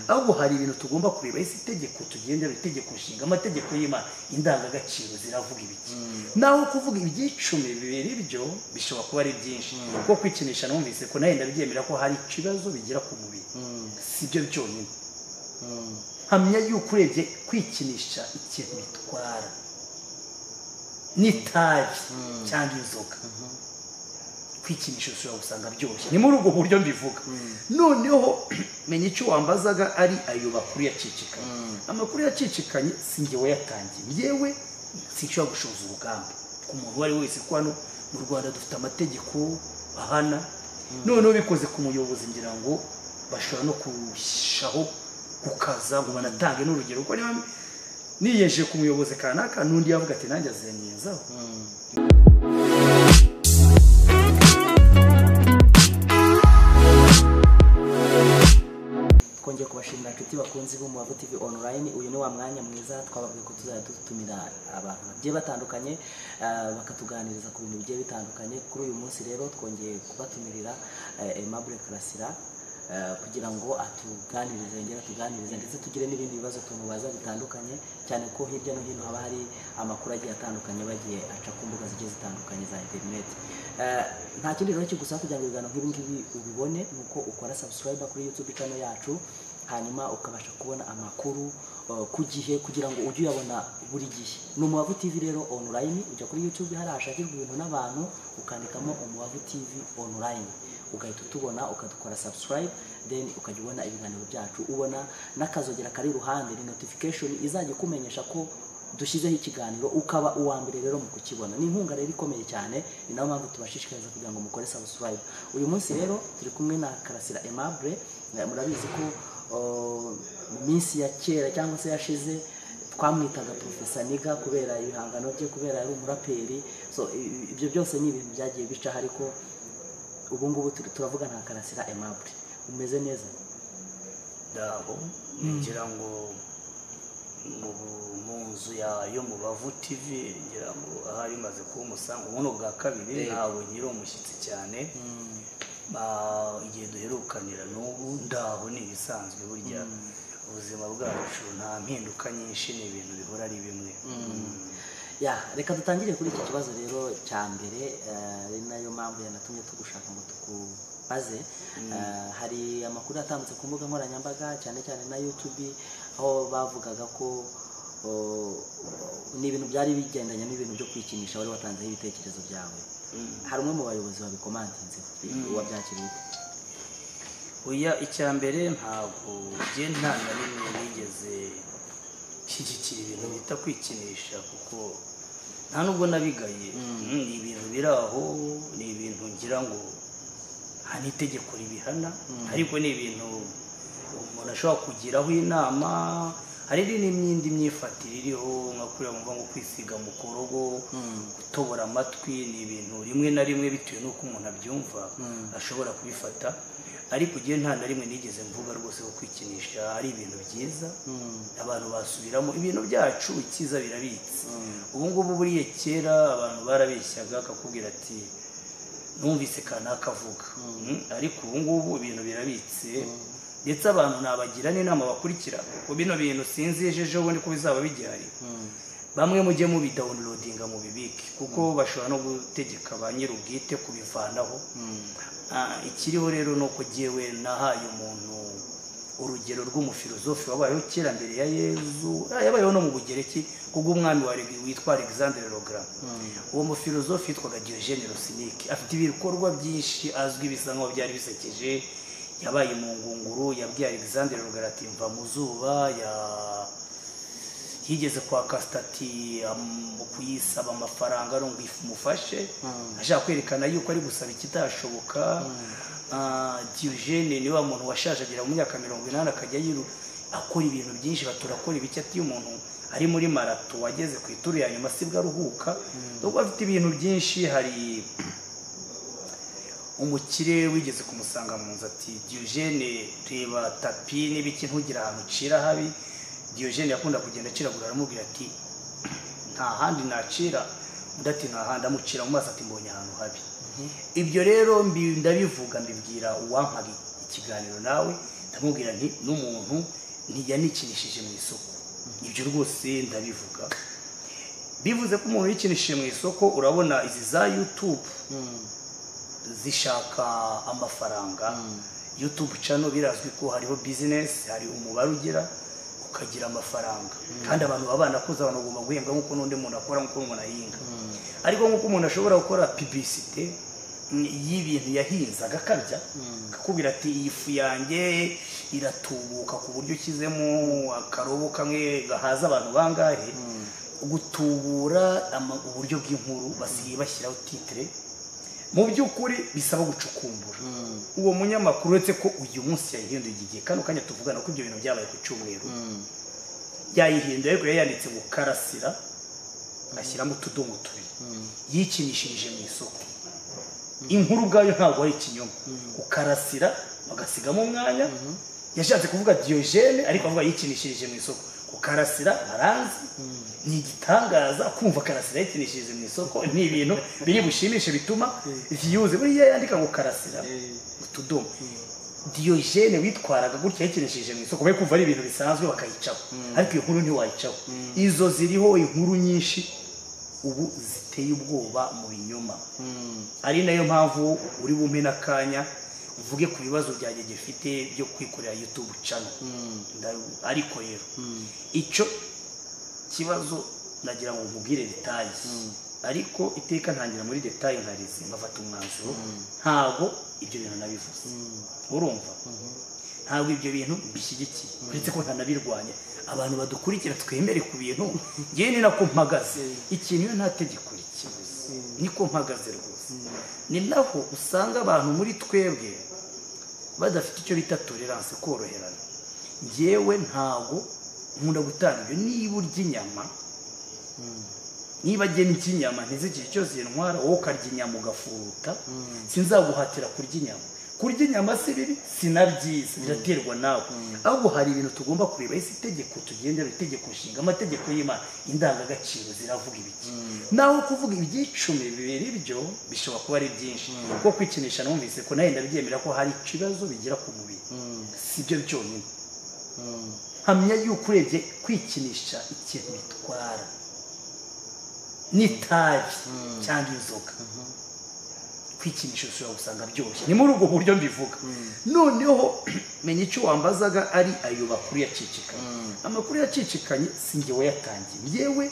ahubwo hari ibintu tugomba kureba ese itegeko tugendera itegeko nshinga amategeko y'imana indangagaciro ziravuga ibiki naho kuvuga iby'icumi bibiri byo bishobora kuba ari byinshi kuko kwikinisha numvise ko nawe ndabyemera ko hari ikibazo bigira ku mubiri si byo byonyine hamya yuko urebye kwikinisha ikintu bitwara n'itabi cyangwa inzoga kwikinisha ushobora gusanga byoroshye ni muri ubwo buryo mbivuga noneho menya icyo wambazaga ari ayo makuru yacicikanye amakuru yacicikanye si njye wayatangiye yewe sinshobora gushoza urugamba ku muntu uwo ari we wese ko hano mu rwanda dufite amategeko ahana noneho bikoze ku muyobozi ngira ngo bashobora no kurushaho gukaza ngo banatange n'urugero kuko niba niyeje ku muyobozi kanaka n'undi yavuga ati nanjye azenyezaho twongeye kubashimira inshuti bakunzi b'umubavu tv online uyu ni wa mwanya mwiza twababwiye ko tuzajya dutumira abantu bagiye batandukanye ah, bakatuganiriza ku bintu bigiye bitandukanye kuri uyu munsi rero twongeye kubatumirira eh, Aimable karasira eh, kugira ngo atuganirize yongere atuganirize ndetse tugire n'ibindi bibazo tumubaza bitandukanye cyane ko hirya no hino haba hari amakuru agiye atandukanye aba agiye aca ku mbuga zigiye zitandukanye za interineti Eh, nta kindi rero kigusa kugira ngo ibiganiro nk'ibi ngibi ubibone ni uko ukora subscribe kuri youtube channel yacu hanyuma ukabasha kubona amakuru eh, ku gihe kugira ngo ujye uyabona buri gihe ni umubavu tv rero online ujya kuri youtube hari hashakirwa ibintu n'abantu ukandikamo umubavu tv online ugahita utubona ukadukora subscribe then ukajya ubona ibiganiro byacu ubona n'akazogera kari iruhande ni notification izajya ikumenyesha ko dushyizeho ikiganiro ukaba uwa mbere rero mu kukibona ni inkunga rero ikomeye cyane ni nayo mpamvu tubashishikariza kugira ngo mukore subscribe uyu munsi rero turi kumwe na karasira aimable Eh, murabizi ko oh, mu minsi ya kera cyangwa se yashize twamwitaga profesa niga kubera ibihangano bye kubera yari umuraperi so i- ibyo byose ni ibintu byagiye bicaho ariko ubu ngubu turi- turavuga nka karasira aimable umeze neza dabo ngira ngo mu bu- mu nzu ya- yo mu bavu tv ngira ngo ahari maze kuba umusango ubuno bwa kabiri Yego. ntabwo ngira umushyitsi cyane Ba- igihe duherukanira n'ubu ndaho ni ibisanzwe burya ubuzima bwacu nta mpinduka nyinshi ni ibintu bihora ari bimwe ya reka dutangire kuri iki kibazo rero cya mbere eh, ari nayo mpamvu yanatumye tugushaka ngo tukubaze Eh, hari amakuru atambutse ku mbuga nkoranyambaga cyane cyane na youtube aho bavugaga ko oh, ni ibintu byari bigendanye n'ibintu byo kwikinisha wari watanzeho ibitekerezo byawe hari umwe mu bayobozi babikomantinzeho wabyakiriye ute? oya icya mbere ntabwo njye nta na rimwe nigeze nshyigikira ibintu bita kwikinisha kuko nta nubwo nabigaye Mm, ni ibintu biri aho ni ibintu ngira ngo nta n'itegeko ribihana ariko ni ibintu umuntu ashobora kugiraho inama hari n'indi myifatire iriho nka kuriya bumva ngo kwisiga mu korogo gutobora amatwi ni ibintu rimwe na rimwe bitewe n'uko umuntu abyumva ashobora kubifata ariko igihe nta na rimwe nigeze mvuga rwose ko kwikinisha ari ibintu byiza abantu basubiramo ibintu byacu icyiza birabitse ubu ngubu buriya kera abantu barabeshyaga akakubwira ati numvise kanaka avuga Mm, ariko ubu ngubu ibintu birabitse ndetse abantu nabagira n'inama bakurikira kuko bino bintu sinzi ejo ejo bundi ko bizaba bigihari bamwe mujye mubidawunirodinga mu bibike kuko bashobora no gutegeka ba nyir'ubwite kubivanaho Ah, ikiriho rero ni uko jyewe nahaye umuntu urugero rw'umufilozofi wabayeho kera mbere ya yezu ah, yabayeho no mu bugereki kubw'umwami wa Alegi- witwa alexander logram uwo mufilozofi yitwaga diogene rosinike afite ibikorwa byinshi azwi bisa nkaho byari bisekeje yabaye mu ngunguru yabwiye alexander logram ati mva mu zuba ya yigeze kwa kasitati kuyisaba amafaranga ari ngo umufashe ashaka kwerekana yuko ari gusaba ikitashoboka Ah, diogene ni wa muntu washaje agera mu myaka mirongo inani akajya yiru akora ibintu byinshi batura akora ibiki ati iyo umuntu ari muri marato wageze ku ituru ya nyuma sibwo aruhuka ubwo afite ibintu byinshi hari umukire wigeze kumusanga mu nzu ati diogene reba tapi n'ibiki ntugire ahantu ucira habi diogene yakunda kugenda aciragura aramubwira ati nta handi nacira undi ati nta handi amucira mu maso ati mbonye ahantu habi ibyo rero mbi- ndabivuga mbibwira uwampaga ikiganiro nawe ndamubwira nti n'umuntu ntiyanicishije mu isoko ibyo rwose ndabivuga bivuze ko umuntu yikinishije mu isoko urabona izi za yutube zishaka amafaranga yutube cano birazwi ko hariho bizinesi hari umubare ugira ukagira amafaranga kandi abantu baba banakuze abantu bagomba guhembwa nk'uko n'undi muntu akora nk'uko umuntu ahinga ariko nk'uko umuntu ashobora gukora pibisite y'ibintu yahinze agakabya akakubwira ati iyi fu yanjye iratubuka ku buryo ushyizemo akarobo kamwe gahaza abantu bangahe gutubura ama- uburyo bw'inkuru basigaye bashyiraho titire mu by'ukuri bisaba gucukumbura uwo munyamakuru uretse ko uyu munsi yayihinduye iki gihe kano kanya tuvugana ko ibyo bintu byabaye ku cyumweru yayihinduye ariko yayanditse ngo karasira ashyiramo utudomo tubiri yikinishirije mu isoko inkuru ubwayo ntabwo ari ikinyoma ukarasira bagasigamo umwanya yashatse kuvuga diyogene ariko avuga yikinishirije mu isoko ukarasira aranzi ni igitangaza kumva karasira yikinishirije mu isoko ni ibintu biri bushimishe bituma viyuze buriya yandika ngo karasira utudomo diyogene witwaraga gutya yakinishije mu isoko be kumva ari ibintu bisanzwe bakayicaho ariko iyo nkuru ntiwayicaho izo ziriho inkuru nyinshi ubu ziteye ubwoba mu binyoma ari nayo mpamvu uri bumpe n'akanya uvuge ku bibazo byanjye gifite byo kwikorera yutube cano Ndaru- ariko rero icyo kibazo nagira ngo nkubwire detaye ariko iteka ntangira muri detaye nkarize nkafata umwanzuro ntabwo ibyo bintu nabivuze urumva ntabwo ibyo bintu mbishyigikiye uretse ko ntanabirwanya abantu badukurikira twemere ku bintu ngewe ni nako mpagaze ikintu iyo nta tegeko rikibuze niko mpagaze rwose ni naho usanga abantu muri twebwe badafite icyo bita tolerance koroherana ngewe ntabwo nkunda gutanga ibyo niba urya inyama niba agena icy'inyama ntizigire icyo zintwara wowe ukarya inyama ugafuruta sinzaguhatira kurya inyama kurya inyama si bibi sinabyiza biraterwa nawe ahubwo hari ibintu tugomba kureba ese itegeko tugendera itegeko nshinga amategeko y'imana indangagaciro ziravuga ibiki naho kuvuga iby'icumi bibiri byo bishobora kuba ari byinshi kuko kwikinisha numvise ko nawe ndabyemera ko hari ikibazo bigira ku mubiri si byo byonyine hamya yuko urebye kwikinisha ikintu bitwara n'itabi cyangwa inzoga kwikinisha ushobora gusanga byoroshye ni muri ubwo buryo mbivuga noneho menya icyo wambazaga ari ayo makuru yacicikanye amakuru yacicikanye si njye wayatangiye yewe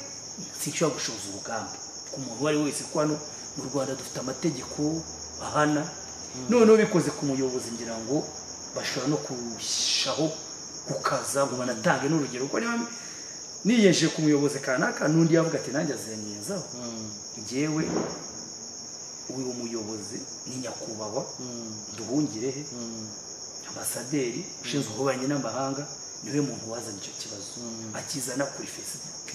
sinshobora gushoza urugamba ku muntu uwo ari we wese ko hano mu rwanda dufite amategeko ahana noneho bikoze ku muyobozi ngira ngo bashobora no kurushaho gukaza ngo banatange n'urugero kuko niba niyeje ku muyobozi kanaka n'undi yavuga ati nanjye azenyezaho njyewe uyu muyobozi ni nyakubahwa duhungirehe ambasaderi ushinzwe ububanyi n'amahanga niwe muntu wazanye icyo kibazo akizana kuri facebook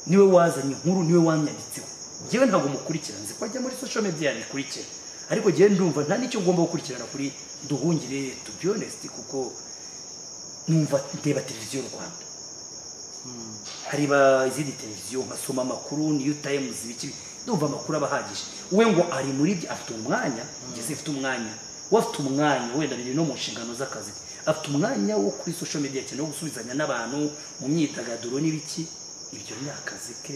niwe wazanye inkuru niwe wanyanditseho njyewe ntabwo mukurikira nzi ko ajya muri social media yabikurikira ariko njyewe ndumva nta n'icyo ngomba gukurikirana kuri duhungire to be honest kuko numva ndeba televiziyo rwanda hariba izindi televiziyo nkasoma amakuru niyo tayimuzi ibiki ndumva amakuru aba ahagije we ngo ari muri byo afite umwanya ngeze afite umwanya we afite umwanya wenda biri no mu nshingano z'akazi ke afite umwanya wo kuri social media cyane wo gusubizanya n'abantu mu myidagaduro n'ibiki ibyo ni akazi ke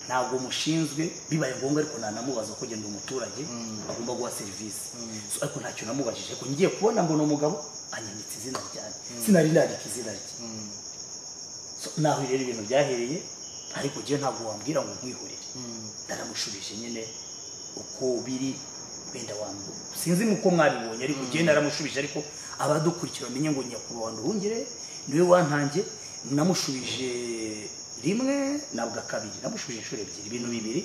ntabwo mushinzwe bibaye ngombwa ariko ntanamubaza ko genda umuturage agomba guha serivisi So, ariko ntacyo namubajije ariko ngiye kubona mbona umugabo anyanditse izina ryanjye sinari nandika izina rye So, naho rero ibintu byahereye ariko njyewe ntabwo wambwira ngo nkwihorere naramushubije nyine uko biri wenda wambura sinzi nuko mwabibonye ariko njyewe naramushubije ariko abadukurikira bamenye ngo nyakubahwa nduhungire niwe wantangiye namushubije rimwe nabwo kabiri namushubije inshuro ebyiri ibintu bibiri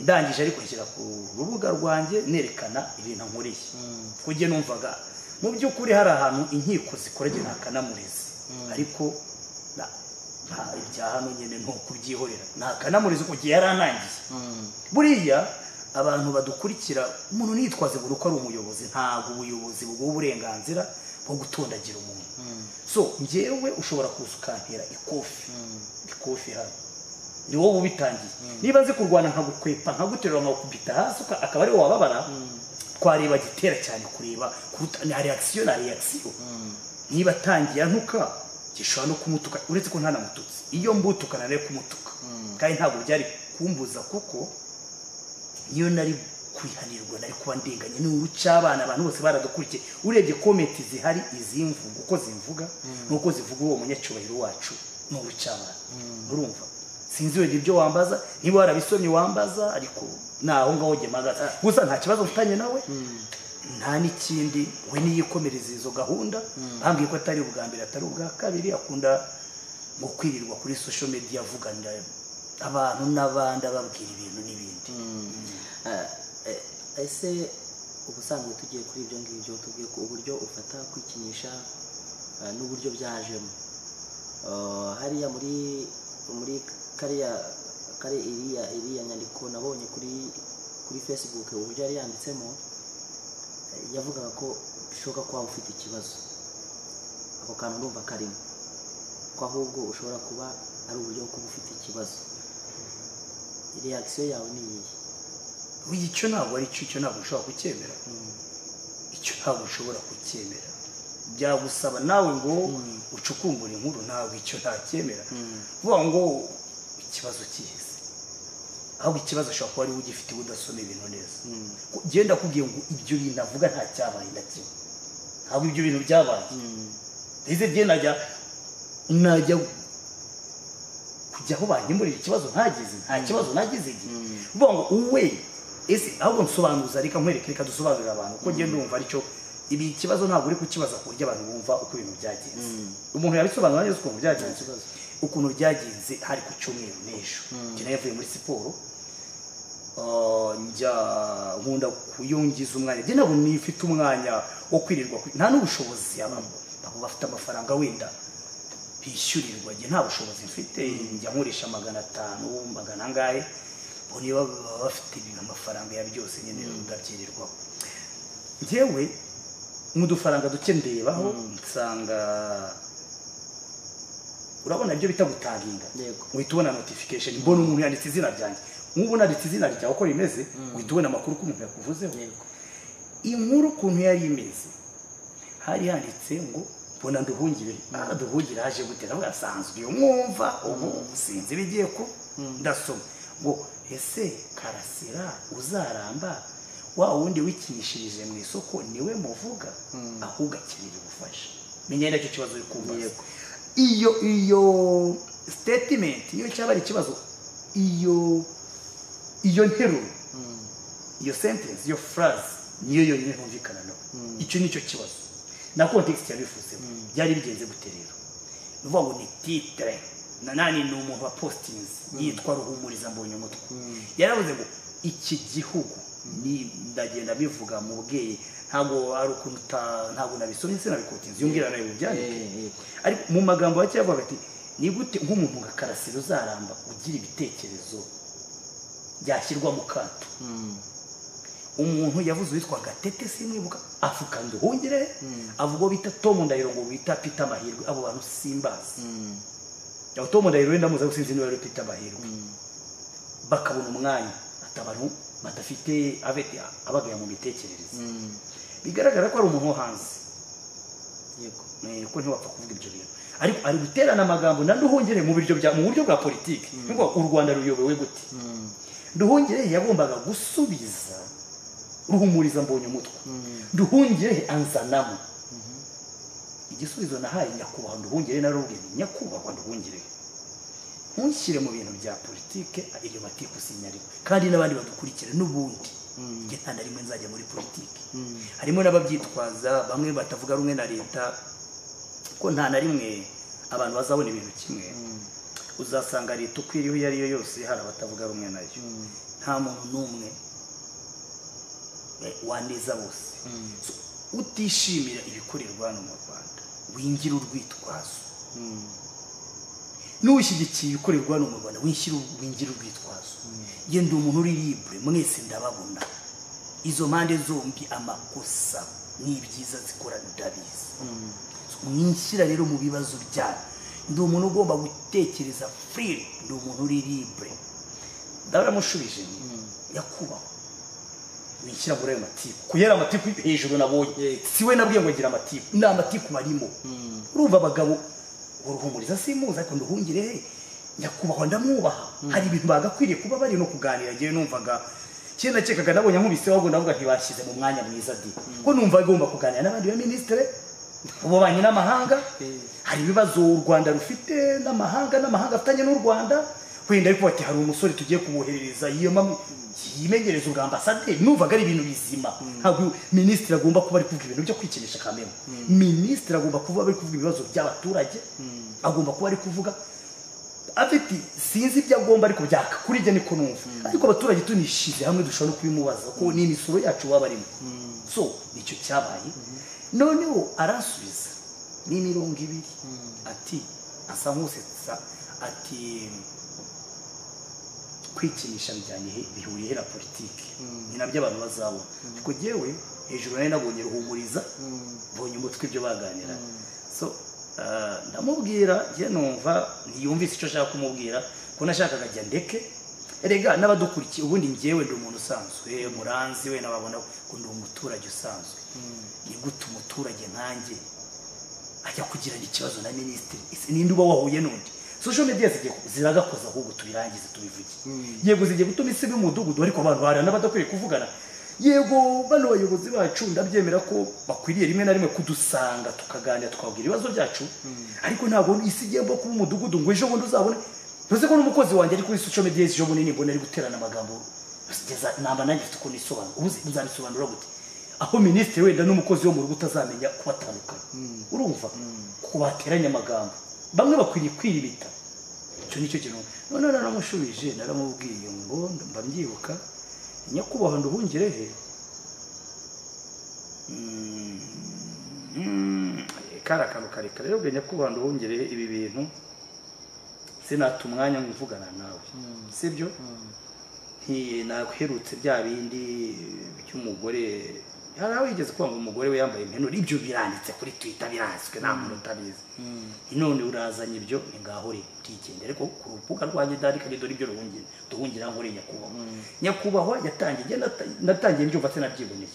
ndangije ariko nshyira ku rubuga rwanjye nerekana ibintu nkoreye kuko njye numvaga mu by'ukuri hari ahantu inkiko zikoranye nta kanamurezi ariko na- nta- ibya hano nyine ni ukubyihorera nta kanamurezi kuko igihe yari anangiye buriya abantu badukurikira umuntu nitwaze buri uko ari umuyobozi ntabwo ubuyobozi buguha uburenganzira bwo gutondagira umuntu so njyewe ushobora kuza ukantera ikofi ikofi hano ni wowe ubitangiye niba nzi kurwana nkagukwepa nkaguterura nkagukubita hasi uka- akaba ariwe wababara twareba gitera cyane kureba kuruta na reakisiyo na reakisiyo niba atangiye antuka gishobora no kumutuka uretse ko ntanamututse iyo mbutuka nari kumutuka kandi ntabwo byari kumbuza kuko iyo nari kwihanirwa nari kuba ndenganye n'ubu cy'abana abantu bose baradukurikiye urebye komenti zihari izimvuga uko zivuga n'uko zivuga uwo munyacyubahiro wacu n'ubu cy'abana urumva sinzi wenda ibyo wambaza niba warabisomye wambaza ariko naho ngaho gemagaza gusa nta kibazo mfitanye nawe nta n'ikindi we niyikomereza izo gahunda bambwiye ko atari ubwa mbere atari ubwa kabiri akunda mu kwirirwa kuri social media avuganira abantu n'abandi ababwira ibintu n'ibindi ese ubusanzwe tugiye kuri ibyo ngibyo tubwiye ko uburyo ufata kwikinisha eh, n'uburyo byajemo Eh, hariya muri muri kariya kare iriya iriya nyandiko nabonye kuri kuri facebook uburyo yari yanditsemo eh, yavugaga ko bishoboka ko waba ufite ikibazo ako kantu ndumva karimo ko ahubwo ushobora kuba ari uburyo bwo kuba ufite ikibazo reakisiyo yawe ni iyihe Uyu icyo ntabwo ari cyo icyo ntabwo ushobora kucyemera icyo ntabwo ushobora kucyemera byagusaba nawe ngo ucukumbure inkuru ntabwo icyo ntacyemera vuba ngo ikibazo kihise ahubwo ikibazo ushobora kuba ariwe ugifite udasoma ibintu neza Ko- genda akubwiye ngo ibyo bintu avuga nta cyabaye na kimwe ntabwo ibyo bintu byabaye ndetse njye najya najya kujya aho bankemurira ikibazo ntagize nta kibazo nagize igihe uvuga ngo uwe ese ahubwo nsobanuza reka nkwereke reka dusobanurire abantu kuko njye ndumva aricyo ibi ikibazo ntabwo uri kukibaza ku buryo abantu bumva uko ibintu byagenze umuntu yabisobanura neza ukuntu byagenze ikibazo. ukuntu byagenze hari ku cyumweru n'ejo njye nayo yavuye muri siporo Ah, njya nkunda kuyungiza umwanya njye ntabwo nifite umwanya wo kwirirwa ku- nta n'ubushobozi abamo ntabwo bafite amafaranga wenda bishyurirwa njye nta bushobozi mfite njya nkoresha magana atanu magana angahe bo niba baba bafite ibintu amafaranga ya byose nyine ndabyirirwaho njyewe mu dufaranga duke ndebaho nsanga urabona ibyo bita gutaginga Yego. uhita ubona notification mbona umuntu yanditse izina ryanjye nk'ubu nanditse izina ryawe uko rimeze uhita ubona amakuru ko umuntu yakuvuzeho yego inkuru ukuntu yari imeze hari handitse ngo mbona nduhungire aha duhungire haje gute nawe asanzwe iyo mwumva ubu sinzi ibigiye ko ndasoma ngo ese karasira uzaramba wa wundi wikinishirije mu isoko niwe muvuga ahubwo akeneye ubufasha menya nacyo kibazo uri kumva Yego. iyo iyo statement iyo cyaba ari ikibazo iyo iyo nteruro iyo sentence iyo phrase niyo yonyine ntumvikana nawe icyo nicyo kibazo na context yabivuzemo byari bigenze gute rero ni ukuvuga ngo ni titre na nani ni umuntu wa postings yitwa ruhumuriza mbonye umutwe yaravuze ngo iki gihugu ni ndagenda bivuga mu bweye ntabwo ari ukuntu uta- ntabwo nabisomye sinabikunze yongera nawe mubyandike ariko mu magambo make yavuga ati ni gute nk'umuntu nka karasira uzaramba ugira ibitekerezo byashyirwa mu kato umuntu yavuze uwitwa gatete simwibuka avuga nduhungire avuga uwo bita tom ndahiro ngo bita peter mahirwe abo bantu simbazi aho tom ndahiro wenda muzi sinzi niba ari peter mahirwe bakabona umwanya ati abantu badafite abe- abagaya mu mitekerereze bigaragara ko ari umuntu wo hanze yego Eh, ko ntiwapfa kuvuga ibyo bintu ariko ari guterana amagambo na nduhungire mu biryo bya mu buryo bwa politiki ngo u rwanda ruyobowe gute nduhungire yagombaga gusubiza ruhumuriza mbonye umutwe nduhungire anzanamo igisubizo nahaye nyakubahwa nduhungire narubwiye nti, nyakubahwa nduhungire ntushyire mu bintu bya politike iryo matiku sinyariwe kandi n'abandi badukurikira n'ubundi njye nta na rimwe nzajya muri politiki harimo n'ababyitwaza bamwe batavuga rumwe na leta ko nta na rimwe abantu bazabona ibintu kimwe uzasanga leta uko iriho iyo ari yo yose hari abatavuga rumwe nayo nta muntu n'umwe eh, waneza bose So, utishimira ibikorerwa hano mu rwanda wingira urwitwazo n'ushyigikiye ibikorerwa hano mu rwanda wishyira wingira urwitwazo njye ndi umuntu uri libre mwese ndababona izo mpande zombi amakosa n'ibyiza zikora ndabizi mwishyira rero mu bibazo byanyu ndi umuntu ugomba gutekereza free ndi umuntu uri libre ndabona amushubije nti, nyakubahwa wishyira muri ayo matiku kuyera amatiku hejuru nabonye si we nabwiye ngo ngira amatiku ni amatiku barimo urumva abagabo uruhumuriza simuzi ariko nduhungire he nyakubahwa ndamwubaha hari ibintu bagakwiriye kuba bari no kuganira ngewe numvaga kera nakekaga nabonye nkubise ahubwo ndavuga ntibashyize mu mwanya mwiza di ko numva agomba kuganira n'abandi baminisitire ububanyi n'amahanga hari ibibazo u rwanda rufite n'amahanga n'amahanga afitanye n'u rwanda wenda ariko bati hari umusore tugiye kumwoherereza yiyoma yimenyereza ubwa ambasaderi numvaga ari ibintu bizima ntabwo minisitiri agomba kuba ari kuvuga ibintu byo kwikinisha kamere minisitiri agomba kuba ari kuvuga ibibazo by'abaturage agomba kuba ari kuvuga afite sinzi ibyo agomba ariko byaka kuri njye niko numva ariko abaturage tunishize hamwe dushobora no kubimubaza ko ni imisoro yacu baba barimo so nicyo cyabaye noneho aransubiza ni mirongo ibiri ati asa nk'usetsa ati kwikinisha bijyanye he- bihuriye he na politiki ni nabyo abantu bazabona ariko ngewe hejuru nari nabonye ruhumuriza mbonye umutwe ibyo baganira so ah, ndamubwira njye numva ntiyumvise icyo ashaka kumubwira ko nashakaga ajya ndeke erega n'abadukurikiye ubundi ngewe ndi umuntu usanzwe muranzi we nababona ko ndi umuturage usanzwe ni gute umuturage nkanjye ajya kugirana ikibazo na minisitiri Ese ninde uba wahuye n'undi social media zigiye ku- ziragakoza ahubwo tubirangize tubivuge yego zigiye gutuma isi iba umudugudu ariko abantu barana n'abadakwiye kuvugana yego bano bayobozi bacu ndabyemera ko bakwiriye rimwe na rimwe kudusanga tukaganira tukabwira ibibazo byacu ariko ntabwo isi igomba kuba umudugudu ngo ejo bundi uzabone tuzi ko n'umukozi wanjye ari kuri social media ejo bundi nimbona ari guterana amagambo kugeza namba nanjye mfite ukuntu isobanura ubu uzabisobanura gute aho minisitiri wenda n'umukozi wo mu rugo utazamenya kubatandukanya urumva kuko bateranya amagambo bamwe bakwiriye kwiribita icyo ni cyo kintu none naramushubije naramubwiye ngo mba mbyibuka nyakubahwa nduhungire he Mm, mm, kari akantu karekare rero bwe nyakubahwa nduhungire he ibi bintu sinata umwanya ngo uvugana nawe sibyo nti- naherutse bya bindi by'umugore hari aho yigeze kuvuga ngo umugore we yambaye impenure ibyo biranditse kuri twita birazwi nta muntu utabizi none urazanye ibyo ni ngaho rero utikende ariko ku rubuga rwanjye ndarika ni dore ibyo ruhungire duhungira ngo uri nyakubahwa nyakubahwa yatangiye njye nata- natangiye mbyumva sinabyiboneye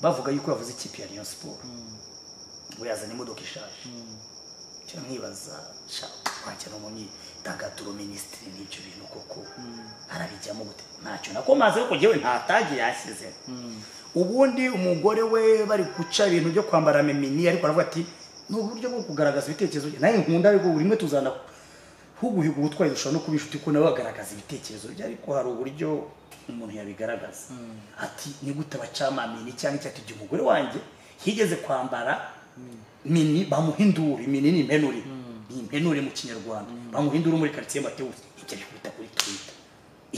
bavuga yuko yavuze ikipe ya Rayon Sport ngo yazanye imodoka ishaje cyo nkibaza shaka kwakira umunyidagaduro minisitiri n'ibyo bintu koko arabijyamo gute ntacyo nakomazeho ko ngewe nta tagi yashyizeho ubundi umugore we bari guca ibintu byo kwambara memini ariko aravuga ati ni uburyo bwo kugaragaza ibitekerezo bye." nawe nkunda ariko rimwe tuzana huguhiga ubutwari dushobora no kuba inshuti ko nawe bagaragaza ibitekerezo bye ariko hari uburyo umuntu yabigaragaza ati ni gute abacamamini cyangwa icyo ati igihe umugore wanjye yigeze kwambara mini bamuhindura imini ni impenure ni impenure mu kinyarwanda bamuhindura muri karitsiye matewusi ibyo ari kubita kuri twita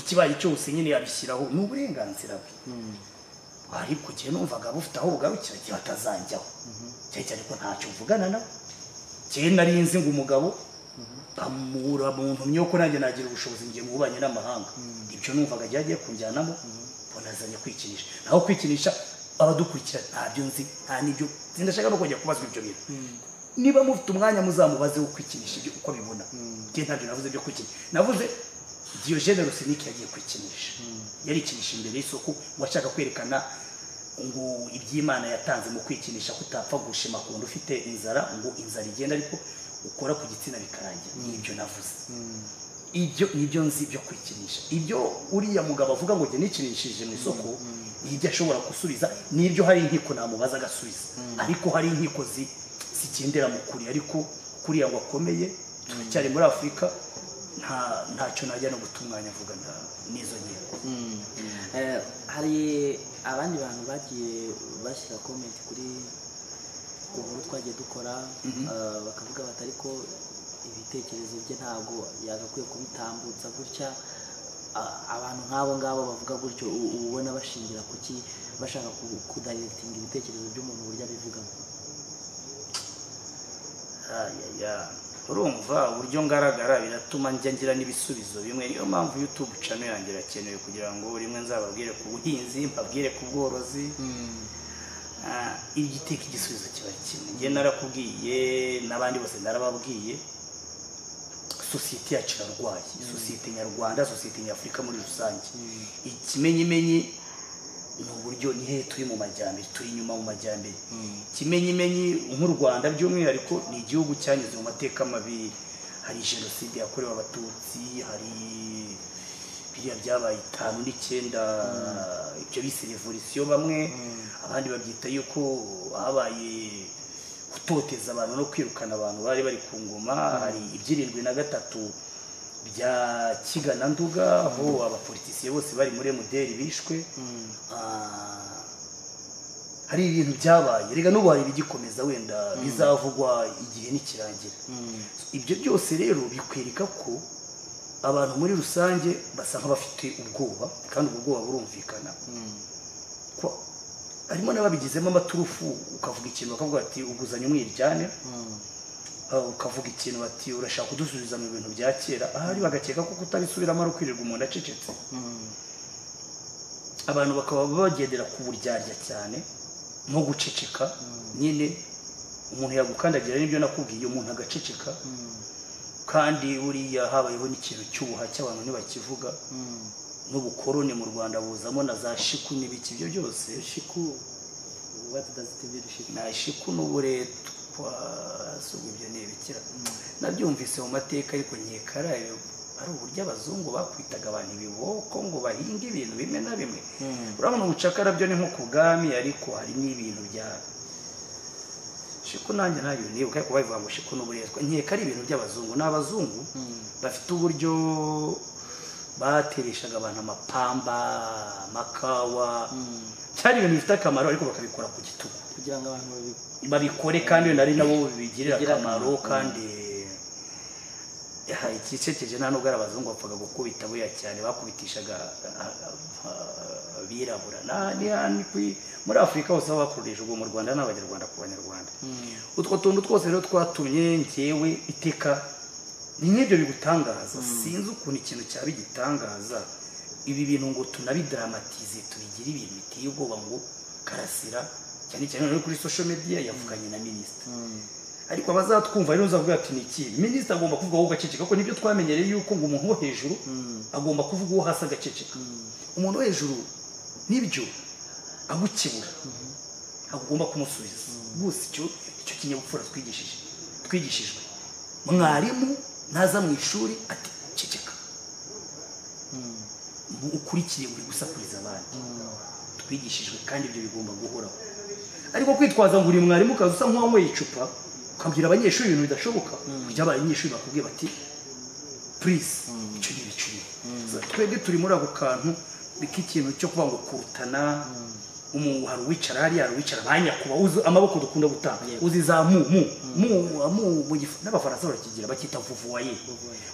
ikibaye cyose nyine yabishyiraho ni uburenganzira bwe ariko igihe numvaga bufite aho bugarukira igihe batazanjyaho cyane cyane ko ntacyo mvugana nawe njyewe nari nzi ngo umugabo bamura mu ntumyi yo ko nanjye nagira ubushobozi ngiye mu bubanyi n'amahanga ibyo numvaga agiye agiye kunjyanamo mbona azanye kwikinisha naho kwikinisha abadukurikira ntabyo nzi nta n'ibyo sindashaka no kongera kubazwa ibyo bintu niba mufite umwanya muzamubaze wo kwikinisha ibyo uko bibona njye ntabyo navuze byo kwikinisha navuze Diogene Rusinike yagiye kwikinisha yarikinisha imbere y'isoko ngo ashaka kwerekana ngo iby'imana yatanze mu kwikinisha ko utapfa gushima ku wundi ufite inzara ngo inzara igenda ariko ukora ku gitsina bikarangira ni ibyo navuze ibyo nibyo nzi byo kwikinisha ibyo uriya mugabo avuga ngo njye nikinishije mu isoko nibyo ashobora gusubiza nibyo hari inkiko namubaza agasubiza ariko hari inkiko zi- zigendera mu kuri ariko kuriya ngo akomeye turacyari muri afurika nta ntacyo najya no guta umwanya avugana n'izo nkiko Eh, hari abandi bantu bagiye bashyira komenti kuri inkuru twagiye dukora eh, bakavuga bati ariko ibitekerezo bye ntabwo yagakwiye kubitambutsa gutya A- abantu nk'abo ngabo bavuga gutyo u- uba ubona bashingira ku ki bashaka ku- kudayirekitinga ibitekerezo by'umuntu uburyo abivugamo ayaya urumva uburyo ngaragara biratuma njya ngira n'ibisubizo bimwe niyo mpamvu youtube channel yanjye irakenewe kugira ngo rimwe nzababwire ku buhinzi mbabwire ku bworozi Ah, iyo iteka igisubizo kiba kimwe njye narakubwiye n'abandi bose narababwiye sosiyete yacu irarwaye sosiyete nyarwanda sosiyete nyafurika muri rusange ikimenyimenyi ni uburyo ni hehe turi mu majyambere turi inyuma mu majyambere kimenyimenyi nk'u rwanda by'umwihariko ni igihugu cyanyuze mu mateka mabi hari jenoside yakorewe abatutsi hari biriya byabaye itanu n'icyenda ibyo bise revolisiyo bamwe abandi babyita yuko habaye gutoteza abantu no kwirukana abantu bari bari ku ngoma hari iby'irindwi na gatatu bya kigana nduga aho abapolitisiye bose bari muri emuderi bishwe Ah, hari ibintu byabaye reka n'ubu hari ibigikomeza wenda bizavugwa igihe nikirangira ibyo byose rero bikwereka ko abantu muri rusange basa nk'abafite ubwoba kandi ubwo bwoba burumvikana ko harimo n'ababigizemo amaturufu ukavuga ikintu bakavuga ati uguzanye umwiryane Ah, ukavuga ikintu bati urashaka kudusubiza mu bintu bya kera ahari bagakeka ko kutabisubiramo ari ukwirirwa umuntu acecetse abantu bakaba bagendera ku buryarya cyane nko guceceka nyine umuntu yagukandagira nibyo nakubwiye umuntu agaceceka kandi buriya habayeho n'ikintu cy'ubuha cy'abantu ntibakivuga n'ubukoroni mu rwanda buzamo na za shiku n'ibiki ibyo byose shiku what does it mean shiku na shiku n'uburetwa si ibyo ni ibikira nabyumvise mu mateka ariko nkekaraye ari uburyo abazungu bakwitaga abantu ibiboko ngo bahinge ibintu bimwe na bimwe urabona ubucakara byo ni nko ku bwami ariko hari n'ibintu bya shiku nanjye ntabyo nibuka ariko babivuga ngo shiku n'uburetwa nkeka ari ibintu by'abazungu ni abazungu bafite uburyo batereshaga abantu amapamba amakawa cyari ibintu bifite akamaro ariko bakabikora ku gitugu kugira ngo abantu babi babikore kandi wenda ari nabo bibigirira Bigira akamaro akamaro, kandi aha, ikisekeje nta nubwo ari abazungu bapfaga gukubita buriya cyane bakubitishaga ah, ah, abirabura Na- ni- ah, ni kwi- muri afurika hose aho bakoresha ubwo mu rwanda n'abanyarwanda ku banyarwanda utwo tuntu twose rero twatumye njyewe iteka ni nk'ibyo bigutangaza sinzi ukuntu ikintu cyaba igitangaza ibi bintu ngo tunabidaramatize tubigire ibintu biteye ubwoba ngo karasira cyane cyane noneho kuri social media yavuganye na minisita ariko abazatwumva rero uzavuga ati ni iki minisita agomba kuvuga wowe ugaceceka ko nibyo twamenyereye yuko ngo umuntu wo hejuru agomba kuvuga uwo hasi agaceceka umuntu wo hejuru nibyo agukebura ntabwo ugomba kumusubiza rwose icyo icyo kinyabupfura twigishije twigishijwe mwarimu naza mu ishuri ati ceceka ukurikire uri gusakuriza abandi twigishijwe kandi ibyo bigomba guhoraho ariko kwitwaza ngo uri mwarimu ukaza usa nk'uwanyweye icupa ukabwira abanyeshuri ibintu bidashoboka kugira abanyeshuri bakubwiye bati purize icyo ni ibicuri twebwe turi muri ako kantu k'ikintu cyo kuvuga ngo kurutana umuntu hari uwicara hariya hari uwicara abanyakuba uzi amaboko dukunda gutanga uzi za mu mu mu mu mu gifu n'abafaransa barakigira bakita vuvuwaye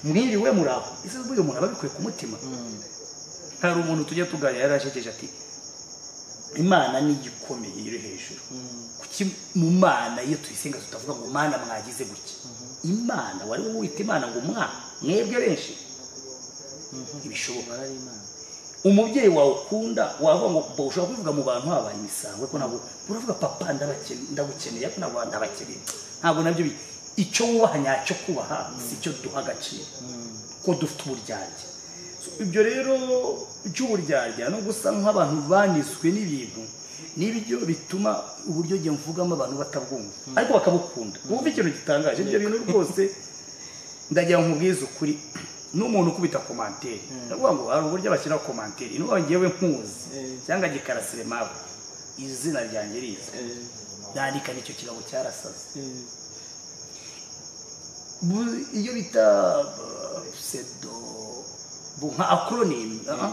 mwiriwe muraho ese burya umuntu aba abikuye ku mutima hari umuntu tujya tuganira yari ajegeje ati imana ni igikomeye iri hejuru kuki mu mana iyo tuyisenga tutavuga ngo mana mwagize gutya imana wari wowe wita imana ngo mwa mwebwe benshi ibishoboka barari imana umubyeyi wawe ukunda wavuga ngo bo ushobora kubivuga mu bantu habaye imisango ariko ntabwo uravuga papa ndabakene- ndagukeneye ariko ntabwo ndabakeneye ntabwo nabyo bi- icyo wubaha nyacyo kubaha si cyo duha agaciro ko dufite uburyarya So, ibyo rero by'uburyarya no gusa nk'abantu baniswe n'ibintu nibyo bituma uburyo njye mvugamo abantu batabwumva ariko bakabukunda wumva ikintu gitangaje ibyo bintu rwose ndagira ngo nkubwize ukuri n'umuntu ukubita komanteri ndavuga ngo hari uburyo bashyiraho komanteri n'ubwo ngewe nkuzi Eh. cyangwa gikarasire mawe izina ryanjye riza Eh, ndandika n'icyo kirabo cyarasaze eh, Bu- iyo bita uh, pseudo bu- nka acronym ah,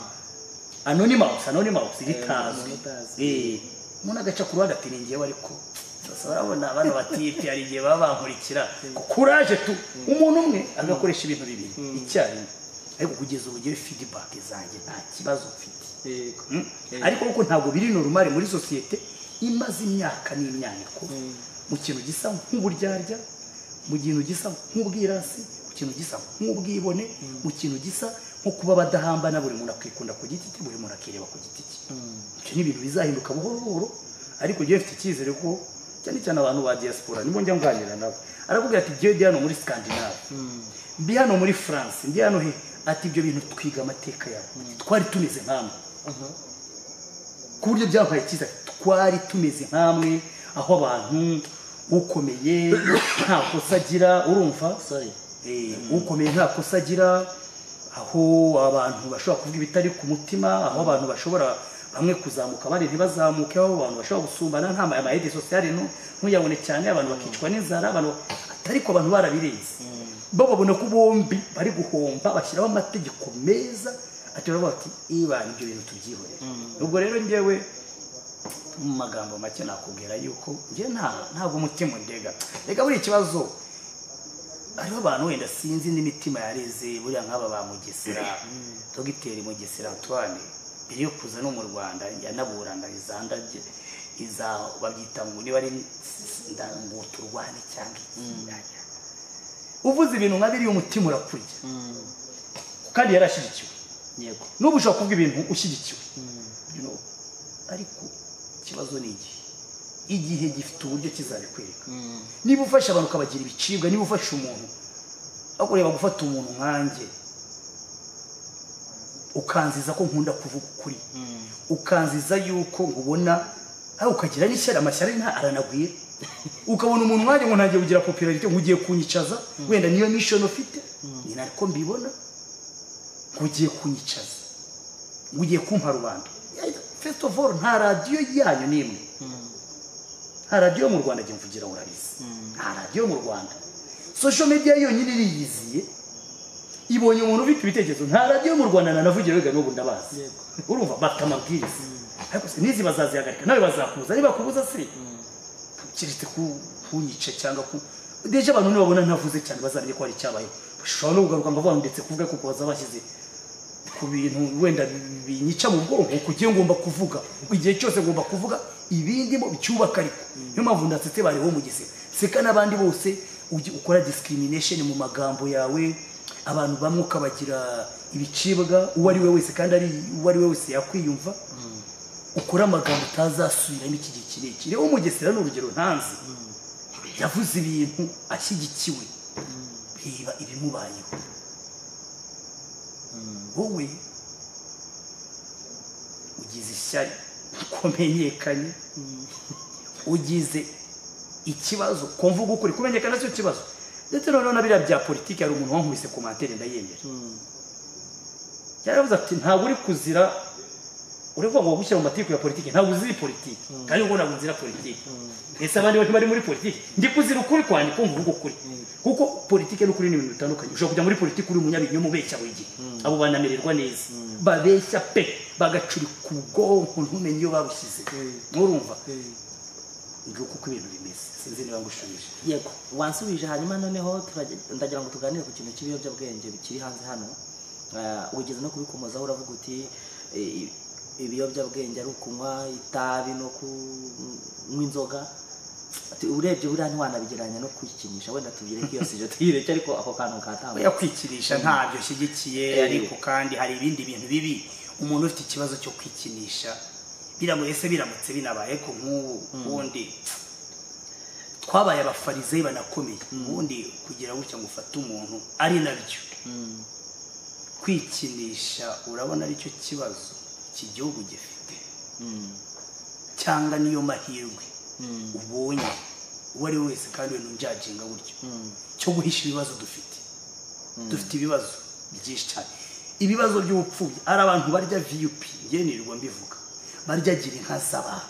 anonymous anonymous ritazwi anonymous. Eh, umuntu agaca ku ruhande ati ni ngewe ariko sasa urabona abana batipi hari igihe baba bankurikira kuraje tu umuntu umwe agakoresha ibintu bibiri icyarimwe ariko kugeza ubu ngewe feedback zanjye nta kibazo mfite yego Mm. ariko kuko ntabwo biri normal muri sosiyete imaze imyaka n'imyaniko Mm. mu kintu gisa nk'uburyarya mu kintu gisa nk'ubwirasi mu kintu gisa nk'ubwibone mu kintu gisa nko kuba badahambana buri muntu akikunda ku giti cye buri muntu akireba ku giti cye ibyo ni ibintu bizahinduka buhoro buhoro ariko njyewe mfite icyizere ko cyane cyane abantu ba diaspora nibo njya nganira nabo arakubwira ati njyewe ndi hano muri scandinave mbi hano muri france ndi hano he ati ibyo bintu twiga amateka yawe twari tumeze nk'amwe ku buryo byabaye cyiza twari tumeze nk'amwe aho abantu ukomeye nta kosa agira urumva sorry Eh, ukomeye nta kosa agira aho abantu bashobora kuvuga ibitari ku mutima aho abantu bashobora bamwe kuzamuka bari ntibazamuke aho abantu bashobora gusumbana nta ma- amayede sosiyale no ntuyabone cyane abantu bakicwa n'inzara abantu ariko abantu barabirenze bo babona ko bombi bari guhomba bashyiraho amategeko meza ati baravuga ati ibana ibyo bintu tubyihorere ubwo rero njyewe mu magambo make nakubwira yuko njye nta ntabwo umutima undega reka buri kibazo hariho abantu wenda sinzi n'imitima yareze buriya nk'aba ba mugesera dogiteri mugesera antoine mbere yo kuza no mu rwanda yanaburana izandage iza babyita ngo niba ari ndanguturwane cyangwa ikiyanya uvuze ibintu nka biriya umutima urakurya kandi yarashyigikiwe yego n'ubu ushobora kuvuga ibintu ushyigikiwe You know, ariko ikibazo ni igihe igihe gifite uburyo kizabikwereka niba ufashe abantu ukabagira ibicibwa niba ufashe umuntu ariko ureba gufata umuntu nkanjye ukanziza ko nkunda kuvuga ukuri ukanziza yuko nkubona aho ukagira n'ishyari amashyari nta aranagwira ukabona umuntu nkanjye ngo ntangiye kugira popularite nk'ugiye kunyicaza wenda niyo mission ufite ni nako mbibona nk'ugiye kunyicaza ugiye kumpa rubanda first of all nta radiyo yanyu n'imwe nta radiyo yo mu rwanda njye mvugira ngo urabizi nta radiyo yo mu rwanda social media yonyine iriyiziye ibonye umuntu ufite ibitekerezo nta radiyo yo mu rwanda nanavugira wiga n'ubu ndabazi Yego. urumva bata amabwiriza ariko se n'izi bazazihagarika nawe bazakubuza nibakubuza se keretse ku- kunyica cyangwa ku deje abantu nibabona ntavuze cyane bazamenye ko hari icyabayeho bashobora no kugaruka ngo abantu ndetse kuvuga kuko bazabashyize ku bintu wenda binyica mu bwonko ku gihe ngomba kuvuga igihe cyose ngomba kuvuga ibindi mo bicyubaka ariko niyo mpamvu ndasetse bariho mu gisebe seka n'abandi bose ujye ukora discrimination mu magambo yawe abantu bamwe ukabagira ibicibwa uwo ari we wese kandi ari uwo ari we wese yakwiyumva ukora amagambo utazasubiramo iki gihe kirekire umugesera ni urugero ntanzi yavuze ibintu ashyigikiwe reba ibimubayeho wowe ugize ishyari ko menyekanye ugize ikibazo ko mvuga ukuri kumenyekana cyo kibazo ndetse noneho na biriya bya politiki hari umuntu wankubise komantere ndayemera yaravuze ati ntabwo uri kuzira uravuga ngo gushyira mu mategeko ya politiki ntabwo uzira politiki kandi ubwo ntabwo nzira politiki ese abandi bose bari muri politiki ndi kuzira ukuri kwanjye kumva uvuga ukuri kuko politiki n'ukuri ni ibintu bitandukanye ushobora kujya muri politiki uri umunyabinyoma ubeshya buri gihe abo banamererwa neza babeshya pe bagacurika ubwonko ntumenye iyo babushyize nturumva nguko uko ibintu bimeze sinzi niba ngushubije yego wansubije hanyuma noneho turage- ndagira ngo tuganire ku kintu cy'ibiyobyabwenge bikiri hanze hano Ah, wigeze no kubikomozaho uravuga uti eh, ibiyobyabwenge ari ukunywa itabi no kunywa inzoga Ati, urebye buriya ntiwanabigeranya no kwikinisha wenda tubireke iyo sijo tuyireke ariko ako kantu katambuka oya kwikinisha ntabyo ashyigikiye ariko kandi hari ibindi bintu bibi umuntu ufite ikibazo cyo kwikinisha biramuye se biramutse binabaye ko nk'ubu ubundi twabaye abafarizeyi banakomeye ubundi kugira gutya ngo ufate umuntu ari nabyo kwikinisha urabona aricyo kibazo iki gihugu gifite cyangwa niyo mahirwe ubonye uwo ari we wese kandi we ntunjajinga buryo cyo guhisha ibibazo dufite dufite ibibazo byinshi cyane ibibazo by'ubupfubyi ari abantu barya viyupi ngenirwa mbivuga barya gira inka z'abantu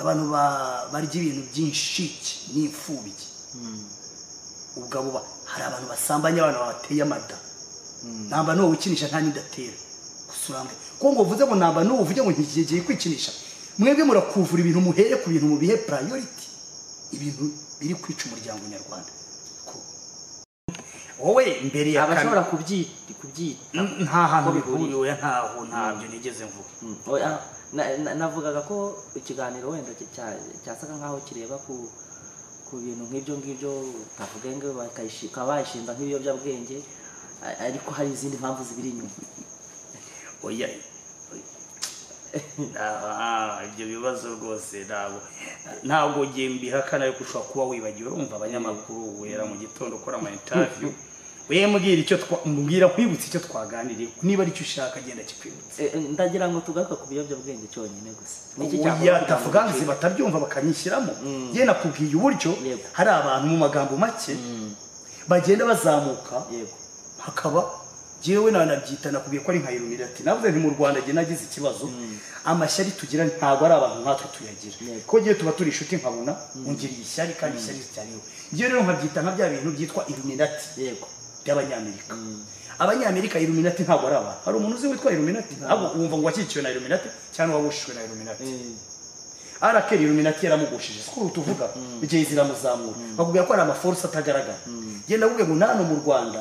abantu ba- barya ibintu by'inshike n'imfubyi ubwo abo ba- hari abantu basambanya abana babateye amada namba n'uwo wikinisha nta n'indatera gusa urambuye kuko ngo uvuze ngo namba n'uwo uvuge ngo ntigiye kwikinisha mwebwe murakuvura ibintu muhere ku bintu mubihe purayoriti ibintu biri kwica umuryango nyarwanda Ko- wowe mbere ya abashobora kubyi- kubyita N- nta hantu Ko bihuriye. bihuriwe ntaho ntabyo nigeze mvuga Oya, na- na- navugaga ko ikiganiro wenda cya- cya- cyasaga nkaho kireba ku ku bintu nk'ibyo ngibyo utavuga ngo bakayishika bayishinza nk'ibiyobyabwenge a- ariko hari izindi mpamvu zibiri inyuma oya Ah, ibyo bibazo rwose ntabwo ntabwo ngiye mbihakana ariko ushobora kuba wibagiwe urumva abanyamakuru wera mu gitondo ukora ama interview we mbwira icyo twa- mbwira nkwibutse icyo twaganiriye niba aricyo ushaka genda kikwibutse Eh, eh, ndagira ngo tugaruke ku biyobyabwenge cyonyine gusa Niki cyakora oya kugira ngo tavuga nzi ducike? batabyumva bakanyishyiramo ye nakubwiye uburyo Yego. hari abantu mu magambo make bagenda bazamuka yego hakaba jewe nanabyita nakubwiye ko ari nka iluminati navuze nti mu rwanda jye nagize ikibazo amashyari tugira ntabwo ari abantu nkatwe tuyagira Yego. ko jyewe tuba turi inshuti nkabona ungiriye ishyari kandi ishyari cyariwe jyewe rero nkabyita nka bya bintu byitwa iluminati yego by'abanyamerika abanyamerika iluminati ntabwo ari abantu hari umuntu uzi witwa iluminati ntabwo wumva ngo wakikiwe na iluminati cyangwa wabushijwe na iluminati Eh, arakeri iluminati yaramugushije sikuru tuvuga igihe ziramuzamura bakubwira ko hari amaforce atagaragara genda ubwe ngo nano mu rwanda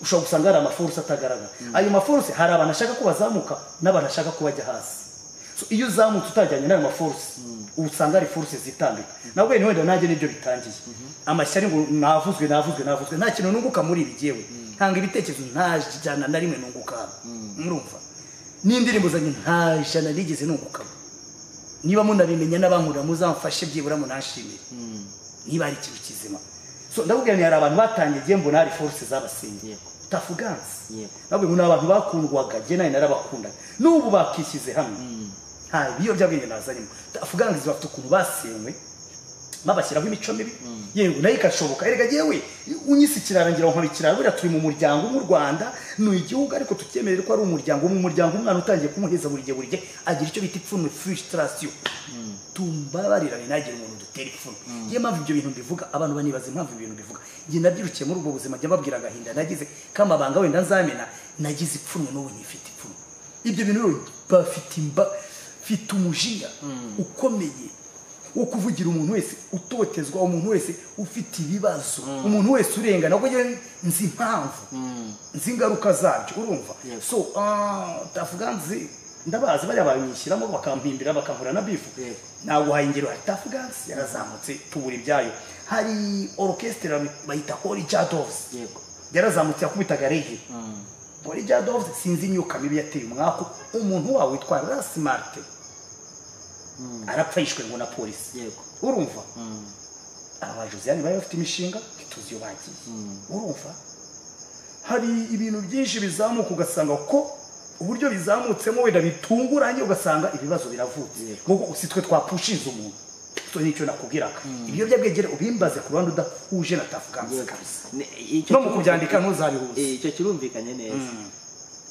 ushobora gusanga hari amaforce atagaragara ayo maforce hari abantu ashaka ko bazamuka n'abantu ashaka ko bajya hasi So, iyo uzamutse utajyanye n'ayo maforce uba usanga hari force zitambika nabwo ni wenda nanjye nibyo bitangiye amashyari ngo navuzwe navuzwe navuzwe nta kintu nunguka muri ibi jyewe ntanga ibitekerezo nta jana na rimwe nunguka murumva n'indirimbo zanjye nta jana nigeze nungukamo niba munabimenya n'abankunda muzamfashe byibura munashimire niba ari ikintu kizima so ndabubwira ni hari abantu batangiye igihe mbona hari force zabasengeye Yego. tafugansi Yego. nabwo ni abantu bakundwaga jye nawe narabakundaga n'ubu bakishyize hamwe nta biyobyabwenge nazanyemo tafugansi bafite ukuntu basenywe babashyiraho imico mibi yego nayo ikashoboka erega yewe unyise ikirarangira ngo nkaba ikirara buriya turi mu muryango nk'u rwanda ni igihugu ariko tukemerera ko ari umuryango mu muryango umwana utangiye kumuheza buri gihe buri gihe agira icyo bita ipfunwe frustration tumbabarira ntagire umuntu dutera ipfunwe niyo mpamvu ibyo bintu mbivuga abantu banibaza impamvu ibyo bintu bivuga njye nabyirukiye muri ubwo buzima njya mbabwira agahinda nagize k'amabanga wenda nzamena nagize ipfunwe n'ubu nyifite ipfunwe ibyo bintu rero bafite imba mfite umujinya ukomeye wo kuvugira umuntu wese utotezwa umuntu wese ufite ibibazo umuntu wese urengana ahubwo njyewe nzi impamvu nzi ingaruka zabyo urumva Yes. so ah, tavuga nzi ndabazi bariya banyishyiramo bakampimbira bakankura na bifu Yes. naguhaye ingero hari tafugansi yarazamutse tubura ibyayo hari orukesitira bayita hori jadovuzi yego yarazamutse yakubitaga rege hori jadovuzi sinzi imyuka mibi yateye umwaku umuntu wawe witwa rasimarite arapfa yishwe ngo na polisi yego urumva aba josiane bari bafite imishinga ntituzi iyo bagiye urumva hari ibintu byinshi bizamuka ugasanga ko uburyo bizamutsemo wenda bitunguranye ugasanga ibibazo biravutse Yego. nk'uko si twe twapushinze umuntu so nicyo nakubwiraga ibiyobyabwenge ubimbaze ku ruhande udahuje na tafuganse Yego. kabisa Ne- icyo no mu cyumvikanye- kubyandika ntuzabihuze Eh, icyo kirumvikanye neza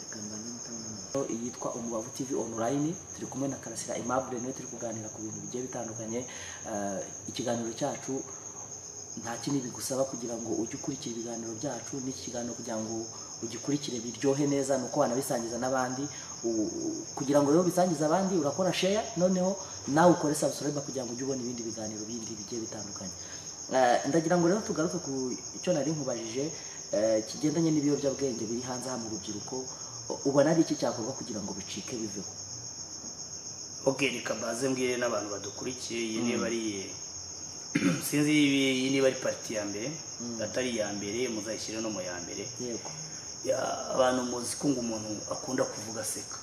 Reka mbanze mutabona. yitwa umubavu tv online turi kumwe na karasira aimable niwe turi kuganira ku bintu bigiye bitandukanye Eh, ikiganiro cyacu nta kindi bigusaba kugira ngo ujye ukurikira ibiganiro byacu n'iki kiganiro kugira ngo ugikurikire biryohe neza ni uko wanabisangiza n'abandi U- u- kugira ngo rero bisangize abandi urakora share noneho nawe ukore subscribe kugira ngo ujye ubona ibindi biganiro bindi bigiye bitandukanye Eh, ndagira ngo rero tugaruke ku icyo nari nkubajije eh, kigendanye n'ibiyobyabwenge biri hanze aha mu rubyiruko U- ubona ari iki cyakorwa kugira ngo bicike biveho ok reka mbaze mbwire n'abantu badukurikiye iyi niba ari sinzi iyi niba ari pariti ya mbere atari iya mbere muzayishyire no mu ya mbere yego Ya- abantu muzi ko ngo umuntu akunda kuvuga aseka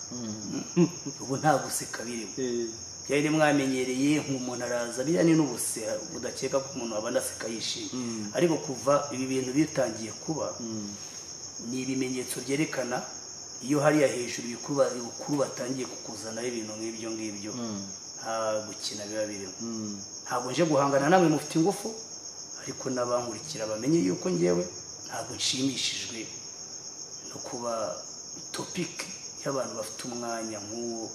ubu nta guseka birimo byari mwamenyereye nk'umuntu araza bijyanye n'ubuse udakeka ko umuntu aba anaseka yishimye ariko kuva ibi bintu bitangiye kuba ni ibimenyetso byerekana iyo hariya hejuru ibikuba- ibukuru batangiye kukuzanaho ibintu nk'ibyo ngibyo nta gukina biba birimo ntabwo nje guhangana namwe mufite ingufu ariko n'abankurikira bamenye yuko ngewe ntabwo nshimishijwe no kuba topike y'abantu bafite umwanya nk'uwo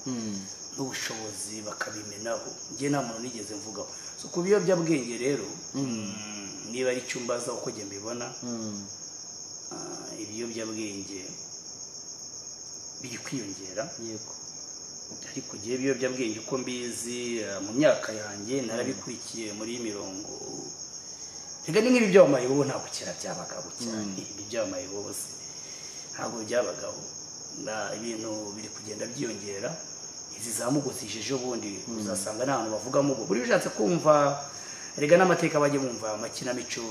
n'ubushobozi bakabimenaho njye nta muntu nigeze mvugaho so ku biyobyabwenge rero mm, niba ari icyo mbaza uko njye mbibona ah, ibiyobyabwenge biri kwiyongera yego ariko igihe ibiyobyabwenge uko mbizi eh, mu myaka yanjye narabikurikiye muri iyi mirongo reka ni nk'ibi by'amayibobo ntabwo kera byabagaho cyane ibi by'amayibobo se ntabwo byabagaho Na- ibintu biri kugenda byiyongera izi za mugozi ejo bundi uzasanga nta hantu bavugamo ubwo buriya ushatse kumva rega n'amateka bajye bumva amakinamico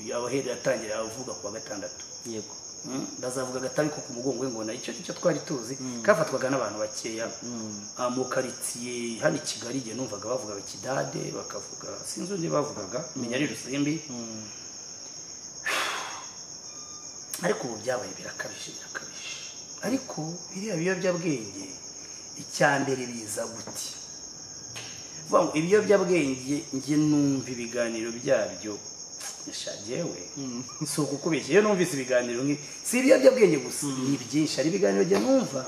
y'abahera yatangira avuga ku wa gatandatu yego Mm, bazavuga agatabi ko ku mugongo w'ingona icyo nicyo twari tuzi kafatwaga n'abantu bakeya Ah, mu karitsiye hano i kigali igihe numvaga bavugaga kidade bakavuga sinzi undi bavugaga menya ari rusimbi ariko ubu byabaye birakabije birakabije ariko biriya biyobyabwenge icya mbere biza guti vuga ngo ibiyobyabwenge njye numva ibiganiro byabyo yashagewe si ukukubeshya iyo numvise ibiganiro nk'ibi si ibiyobyabwenge gusa ni byinshi hari ibiganiro njye numva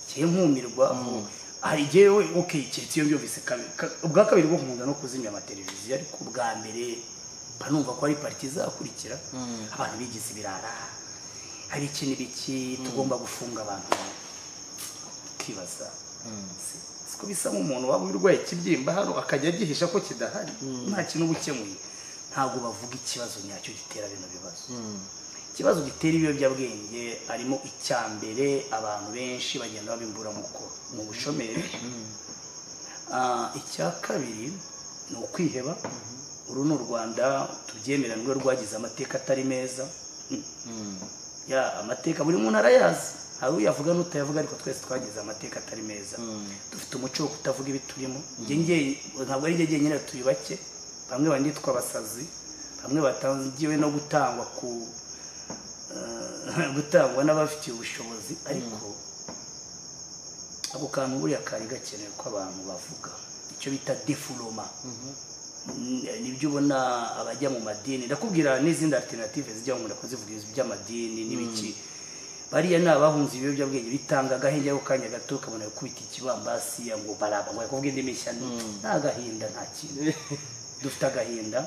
njye nkumirwa hari igihe we uke iyo mbyumvise kabiri ka- ubwa kabiri bwo nkunda no kuzimya amateleviziyo ariko ubwa mbere mba numva ko ari pariti izakurikira abantu bigize ibirara hari ikintu ibiki tugomba gufunga abantu ukibaza Si- siko bisa nk'umuntu waba urwaye ikibyimba hano akajya agihisha ko kidahari nta kintu uba ukemuye ntabwo bavuga ikibazo nyacyo gitera bino bibazo ikibazo gitera ibiyobyabwenge harimo icya mbere abantu benshi bagenda babimburamuko mu bushomeri Ah, icya kabiri ni ukwiheba uru ni u rwanda tubyemeranwe rwagize amateka atari meza Hmm. ya amateka buri muntu arayazi hari uyavuga n'utayavuga ariko twese twagize amateka atari meza dufite umuco wo kutavuga ibiturimo Njye nge- ntabwo ari njye njyenyine tuyubake bamwe banditwa abasazi bamwe batangiwe no gutangwa ku eh, gutangwa n'abafitiye ubushobozi ariko ako kantu buriya kari gakenewe ko abantu bavuga icyo bita defuroma Mm, nibyo ubona abajya mu madini ndakubwira n'izindi alternative zijya ngo ndakuzivuga iby'amadini n'ibiki bariya ni abahunze ibiyobyabwenge bitanga agahenge ako kanya gato ukabona gukubita ikibambasi ya ngo baraba ngo yakubwira indi mishya nta gahinda nta kintu dufite agahinda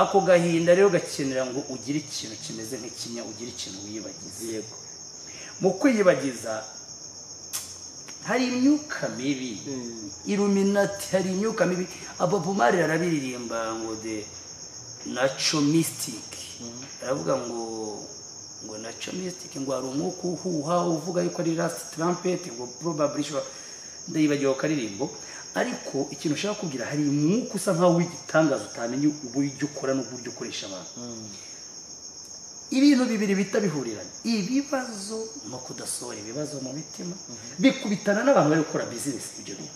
ako gahinda rero gakenera ngo ugire ikintu kimeze nk'ikinya ugire ikintu wiyibagize yego mu kwiyibagiza hari imyuka mibi iluminati hari imyuka mibi abapomari arabiririmba ngo de naco mystic aravuga ngo ngo naco mystic ngo hari umwuka uhuha uvuga yuko ari last trumpet ngo probably ishobora ndayibagiwe akaririmbo ariko ikintu ushaka kubwira hari umwuka usa nkaho w'igitangaza utamenya uburyo ukora n'uburyo ukoresha abantu ibintu bibiri bihita bihurirana ibibazo no kudasohora ibibazo mu mitima bikubitana n'abantu bari gukora bizinesi ibyo bintu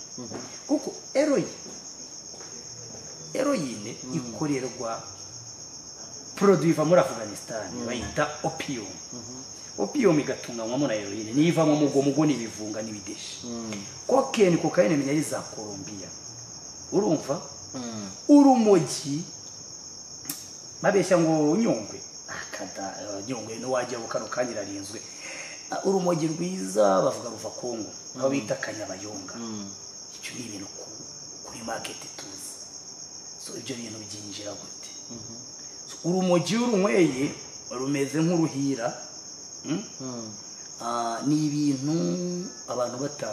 kuko eroyine eroyine ikorerwa poroduwi iva muri afuganisitani bayita opiyumu opiyumu igatunganywamo na eroyine niyo ivamo mugo mugo ni ibivunga n'ibideshi kokeni kokayine menya ari za kolombiya urumva urumogi babeshya ngo nyungwe akada eh, nyungwe n'uwajya ngo kano kanya irarinzwe Ah, urumogi rwiza bavuga ruva kongo aho bita kanyabayonga icyo ni ibintu ku- kuri maketi tuzi so ibyo bintu byinjira gute So, urumogi iyo urunyweye rumeze nk'uruhira mm? Ah, ni ibintu abantu bata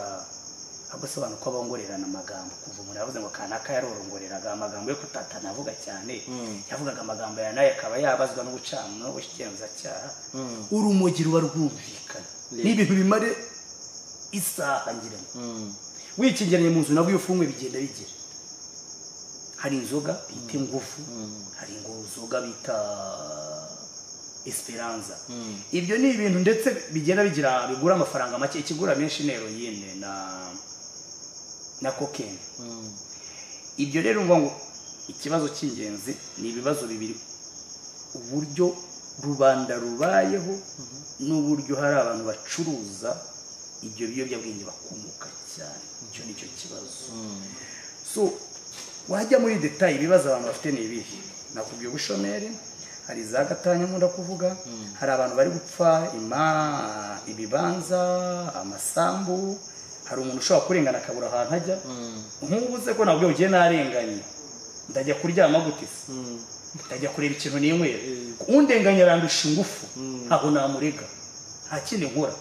ahubwo se abantu ko bongorerana amagambo kuva umuntu yavuze ngo kanaka yarorongoreraga amagambo yo kutatana avuga cyane yavugaga amagambo ya nayo akaba yabazwa n'ubucamanza n'ubugenzacyaha urumogi ruba rwumvikana ni ibintu bimare isaha ngira ngo wikingeranye mu nzu nawe iyo ufungwe bigenda bigira hari inzoga bita ingufu hari ngo inzoga bita esperanza ibyo ni ibintu ndetse bigenda bigira bigura amafaranga make ikigura menshi ni heroyine na na kokeni ibyo rero ngo ngo ikibazo cy'ingenzi ni ibibazo bibiri uburyo rubanda rubayeho n'uburyo hari abantu bacuruza ibyo biyobyabwenge bakomoka cyane icyo ni cyo kibazo so wajya muri detaye ibibazo abantu bafite ni ibihe nakubwiye ubushomeri hari za gatanya nkunda kuvuga hari abantu bari gupfa ima ibibanza amasambu hari umuntu ushobora kurengana akabura ahantu ajya nk'ubu se ko nabwo ugiye narenganye ndajya kuryama gute se ndajya kureba ikintu ninywera undenganya arandusha ingufu ntaho namurega nta kindi nkora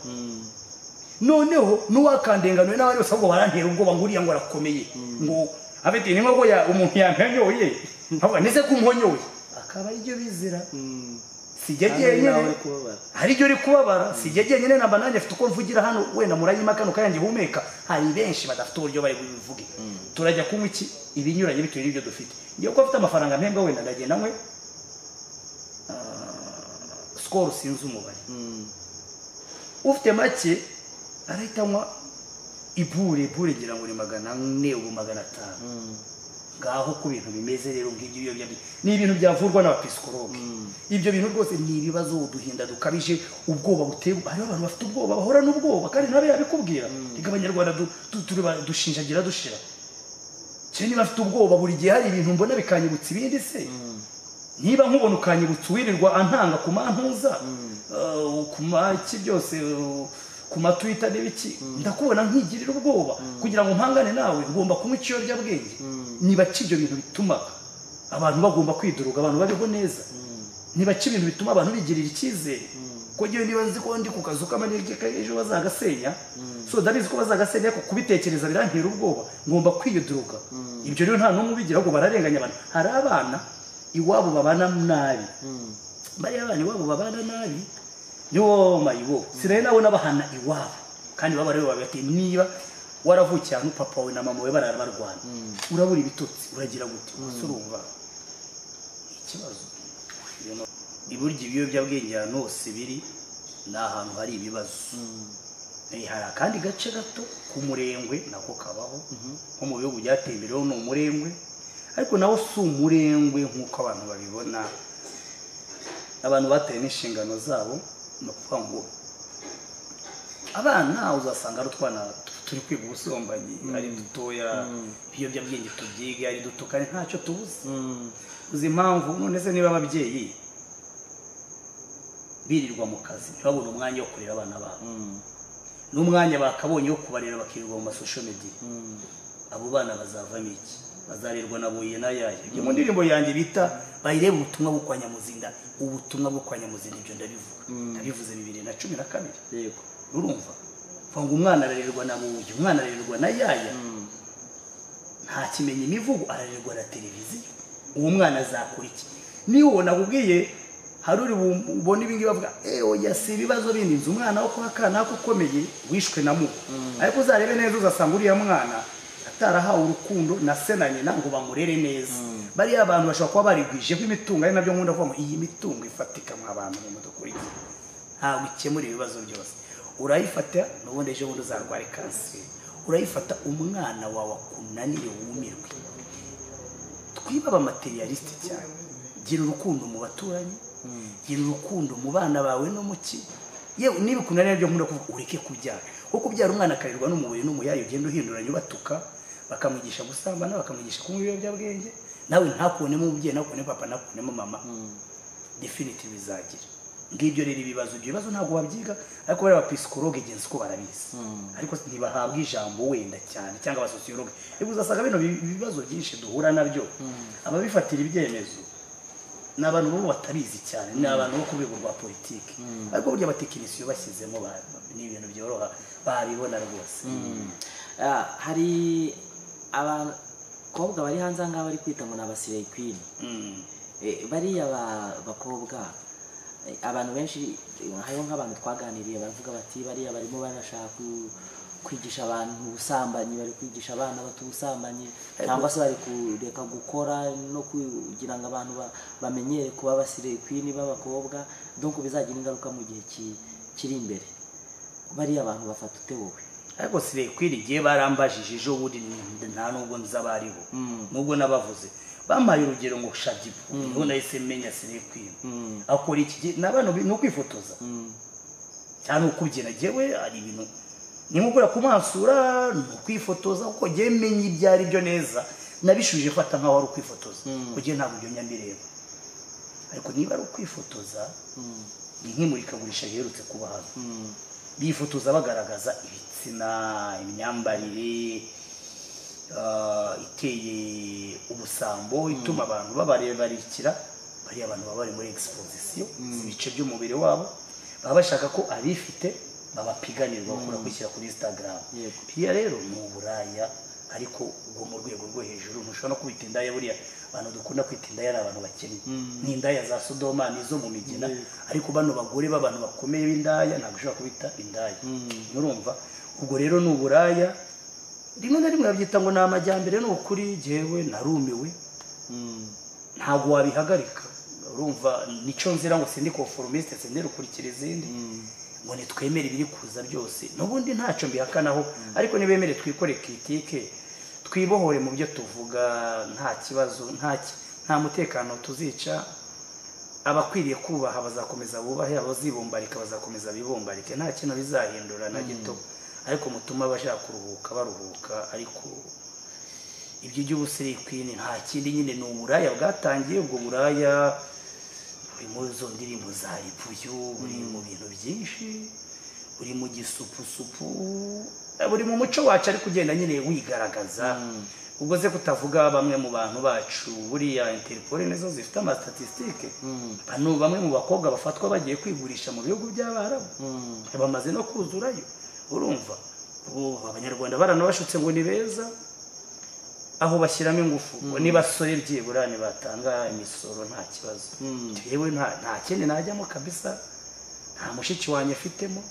noneho n'uwakandenganuwe n'abandi bose ahubwo barantera ubwoba ngo uriya ngo arakomeye ngo afite ni nk'uko ya- umuntu yamponyoye nkavuga ndetse ko umponyeye akaba aribyo bizira si jye nawe jyenyine kubabara hari uri kubabara si jye jyenyine namba nanjye afite uko mvugira hano wenda murayima kano kayange humeka hari benshi badafite uburyo bari bubivuge turajya kunywa iki ibinyuranye bitewe n'ibyo dufite ngewe ko afite amafaranga mpembwa wenda ndagenda nkwe ah, sikoro sinzi umubare ufite make arahita anywa ibure ibure ngira ngo ni magana ane ubu magana atanu ngaho ku bintu bimeze rero ngibyo ibiyobyabwenge ni ibintu byavurwa n'abapisikologe ibyo bintu rwose ni ibibazo uduhinda dukabije ubwoba buteye hariho abantu bafite ubwoba bahora n'ubwoba kandi nawe yabikubwira reka abanyarwanda du- du- turi ba- dushinjagira dushira cyane niba afite ubwoba buri gihe hari ibintu mbona bikanyibutsa ibindi se niba nkubona ukanyibutsa uwirirwa antanga ku mantuza eh, ku maki byose eh, ku matwita n'ibiki ndakubona nkigirira ubwoba kugira ngo mpangane nawe ngomba kunywa ikiyobyabwenge niba ki ibyo bintu bituma abantu bagomba kwiduruga abantu babeho neza niba ki ibintu bituma abantu bigirira icyizere kuko njyewe niba nzi ko ndi ku kazu k'amanege k'ejo bazagasenya so ndabizi ko bazagasenya ariko kubitekereza birantera ubwoba ngomba kwiyuduruka ibyo rero nta n'umwe ubigira ahubwo bararenganya abantu hari abana iwabo babana nabi bariya bana iwabo babana nabi yo mayibo sinaye nawe n'abahana iwabo kandi baba rero babati niba waravukiye ahantu papa wawe na mama we barara barwana urabura ibitotsi uragira gute ese urumva ni ikibazo You know, iburyo ibiyobyabwenge ahantu hose biri ni ahantu hari ibibazo Eh, hari akandi gace gato k'umurengwe nako kabaho nko mu bihugu byateye imbere ho ni umurengwe ariko nawo si umurengwe nk'uko abantu babibona abantu bataye n'inshingano zabo ni ukuvuga ngo abana uzasanga ari utwana turi kwiga ubusambanyi ari dutoya ibiyobyabwenge tubyiga ari duto kandi ntacyo tubuze uzi impamvu none se niba ababyeyi birirwa mu kazi ntibabone umwanya wo kurera abana babo n'umwanya bakabonye wo kubarera bakirirwa mu masosho mediya abo bana bazavamo iki bazarerwa na buye na yaya ibyo mu ndirimbo yanjye bita bayirebe ubutumwa bwo kwa nyamuzinda ubutumwa bwo kwa nyamuzinda ibyo ndabivuga ndabivuze bibiri na cumi na kabiri yego urumva mvuga ngo umwana ararerwa na buye umwana ararerwa na yaya nta kimenya imivugo ararerwa na televiziyo uwo mwana azakora iki niba uwo nakubwiye hari uri bu- ubone ibingibi bavuga eee oya si ibibazo bindi nzi umwana wo kwa kanaka ukomeye wishwe na mugo ariko uzarebe neza uzasanga uriya mwana atarahawe urukundo na se na nyina ngo bamurere neza bariya abantu bashobora kuba barigwijeho imitungo ari nabyo nkunda kuvuga ngo iyi mitungo ifatika mwa bantu mu mudukurikiye ntabwo ikemura ibibazo byose urayifata n'ubundi ejo bundi uzarwara kanseri urayifata umwana wawe akunanire wumirwe twibe abamaterialisite cyane gira urukundo mu baturanyi gira urukundo mu bana bawe no mu ki yewe niba ukunanira byo nkunda kuvuga ureke kubyara kuko kubyara umwana akarerwa n'umubuye n'umuyayi ugenda uhinduranya ubatuka bakamwigisha gusambana bakamwigisha kunywa ibiyobyabwenge nawe ntakunemo umubyeyi ntakunemo papa ntakunemo mama definitive bizagira ngibyo rero ibibazo ibyo bibazo ntabwo babyiga ariko bariya abapisikologe genzi ko barabizi ariko ntibahabwa ijambo wenda cyane cyangwa abasosiyologe rero uzasanga bino bi- ibibazo byinshi duhura nabyo ababifatira ibyemezo ni abantu baba batabizi cyane ni abantu bo ku rwego rwa politiki ariko burya abatekinisiyo bashyizemo ba- ni ibintu byoroha babibona rwose Ah, hari abakobwa bari hanze ahangaha bari kwita ngo ni abasireyi kwini Mm. Eh, bariya ba- bakobwa eh, abantu benshi eh, hariho nk'abantu twaganiriye baravuga bati bariya barimo barashaka ku- kwigisha abantu ubusambanyi bari kwigisha abana bato ubusambanyi cyangwa se bari kureka gukora no kugira ngo abantu ba- bamenyere kuba abasireyi kwini b'abakobwa donc bizagira ingaruka mu gihe ki- kiri imbere bariya abantu bafata ute wowe ariko sirekwiri igihe barambajije ejo bundi n- nta nubwo nzi abaribo nubwo nabavuze bampaye urugero ngo shadibu niho nahise menya sirekwiri akora iki gihe ni abantu bi- ni ukwifotoza cyane ukubyina yewe hari ibintu ni nko kureba ku masura ni ukwifotoza kuko ngewe menya ibyo ari byo neza nabishubije fata nkaho ari ukwifotoza kuko ngewe ntabwo ibyo nyambireba ariko niba ari ukwifotoza ni nk'imurikagurisha riherutse kuba hano bifotoza bagaragaza ibitsina imyambarire ah, iteye ubusambo ituma abantu babarebarikira bariya abantu baba bari muri exposition ibice by'umubiri wabo baba bashaka ko abifite babapiganirwa bakura kwishyira kuri instagram Yego. biriya rero ni uburaya ariko ubwo mu rwego rwo hejuru ntushobora no kubita indaya buriya abantu dukunda kwita indaya ni abantu bakennye ni indaya za sodoma n'izo mu migina ariko bano bagore b'abantu bakomeye b'indaya ntabwo ushobora kubita indaya murumva ubwo rero ni uburaya rimwe na rimwe babyita ngo ni amajyambere ni ukuri jyewe narumiwe ntabwo wabihagarika urumva nico nzira ngo sindi conformiste sindi rukurikira izindi ngo nitwemere ibiri kuza byose n'ubundi ntacyo mbihakanaho ariko nibemere twikore kritike twibohore mu byo tuvuga nta kibazo nta ki- nta mutekano tuzica abakwiriye kubaha bazakomeza bubahe abazibumbarika bazakomeza bibumbarike nta kintu bizahindura na gito ariko mutuma abashaka kuruhuka baruhuka ariko ibyo iby'ubusirikwini nta kindi nyine ni uburaya bwatangiye ubwo buraya buri muri zo ndirimbo za ripuyu buri mu bintu byinshi buri mu gisupusupu eh, buri mu muco wacu ariko ugenda nyine wigaragaza ubwo se kutavuga bamwe mu bantu bacu buriya interpol nizo zifite amasitatistike bano bamwe mu bakobwa bafatwa bagiye kwigurisha mu bihugu by'abarabu bamaze no kuzurayo urumva ubu abanyarwanda baranabashutse ngo ni beza aho bashyiramo ingufu ngo n'ibasore byibura nibatanga imisoro nta kibazo Mm. yewe nta nta kindi najyamo kabisa nta mushiki wanjye mfitemo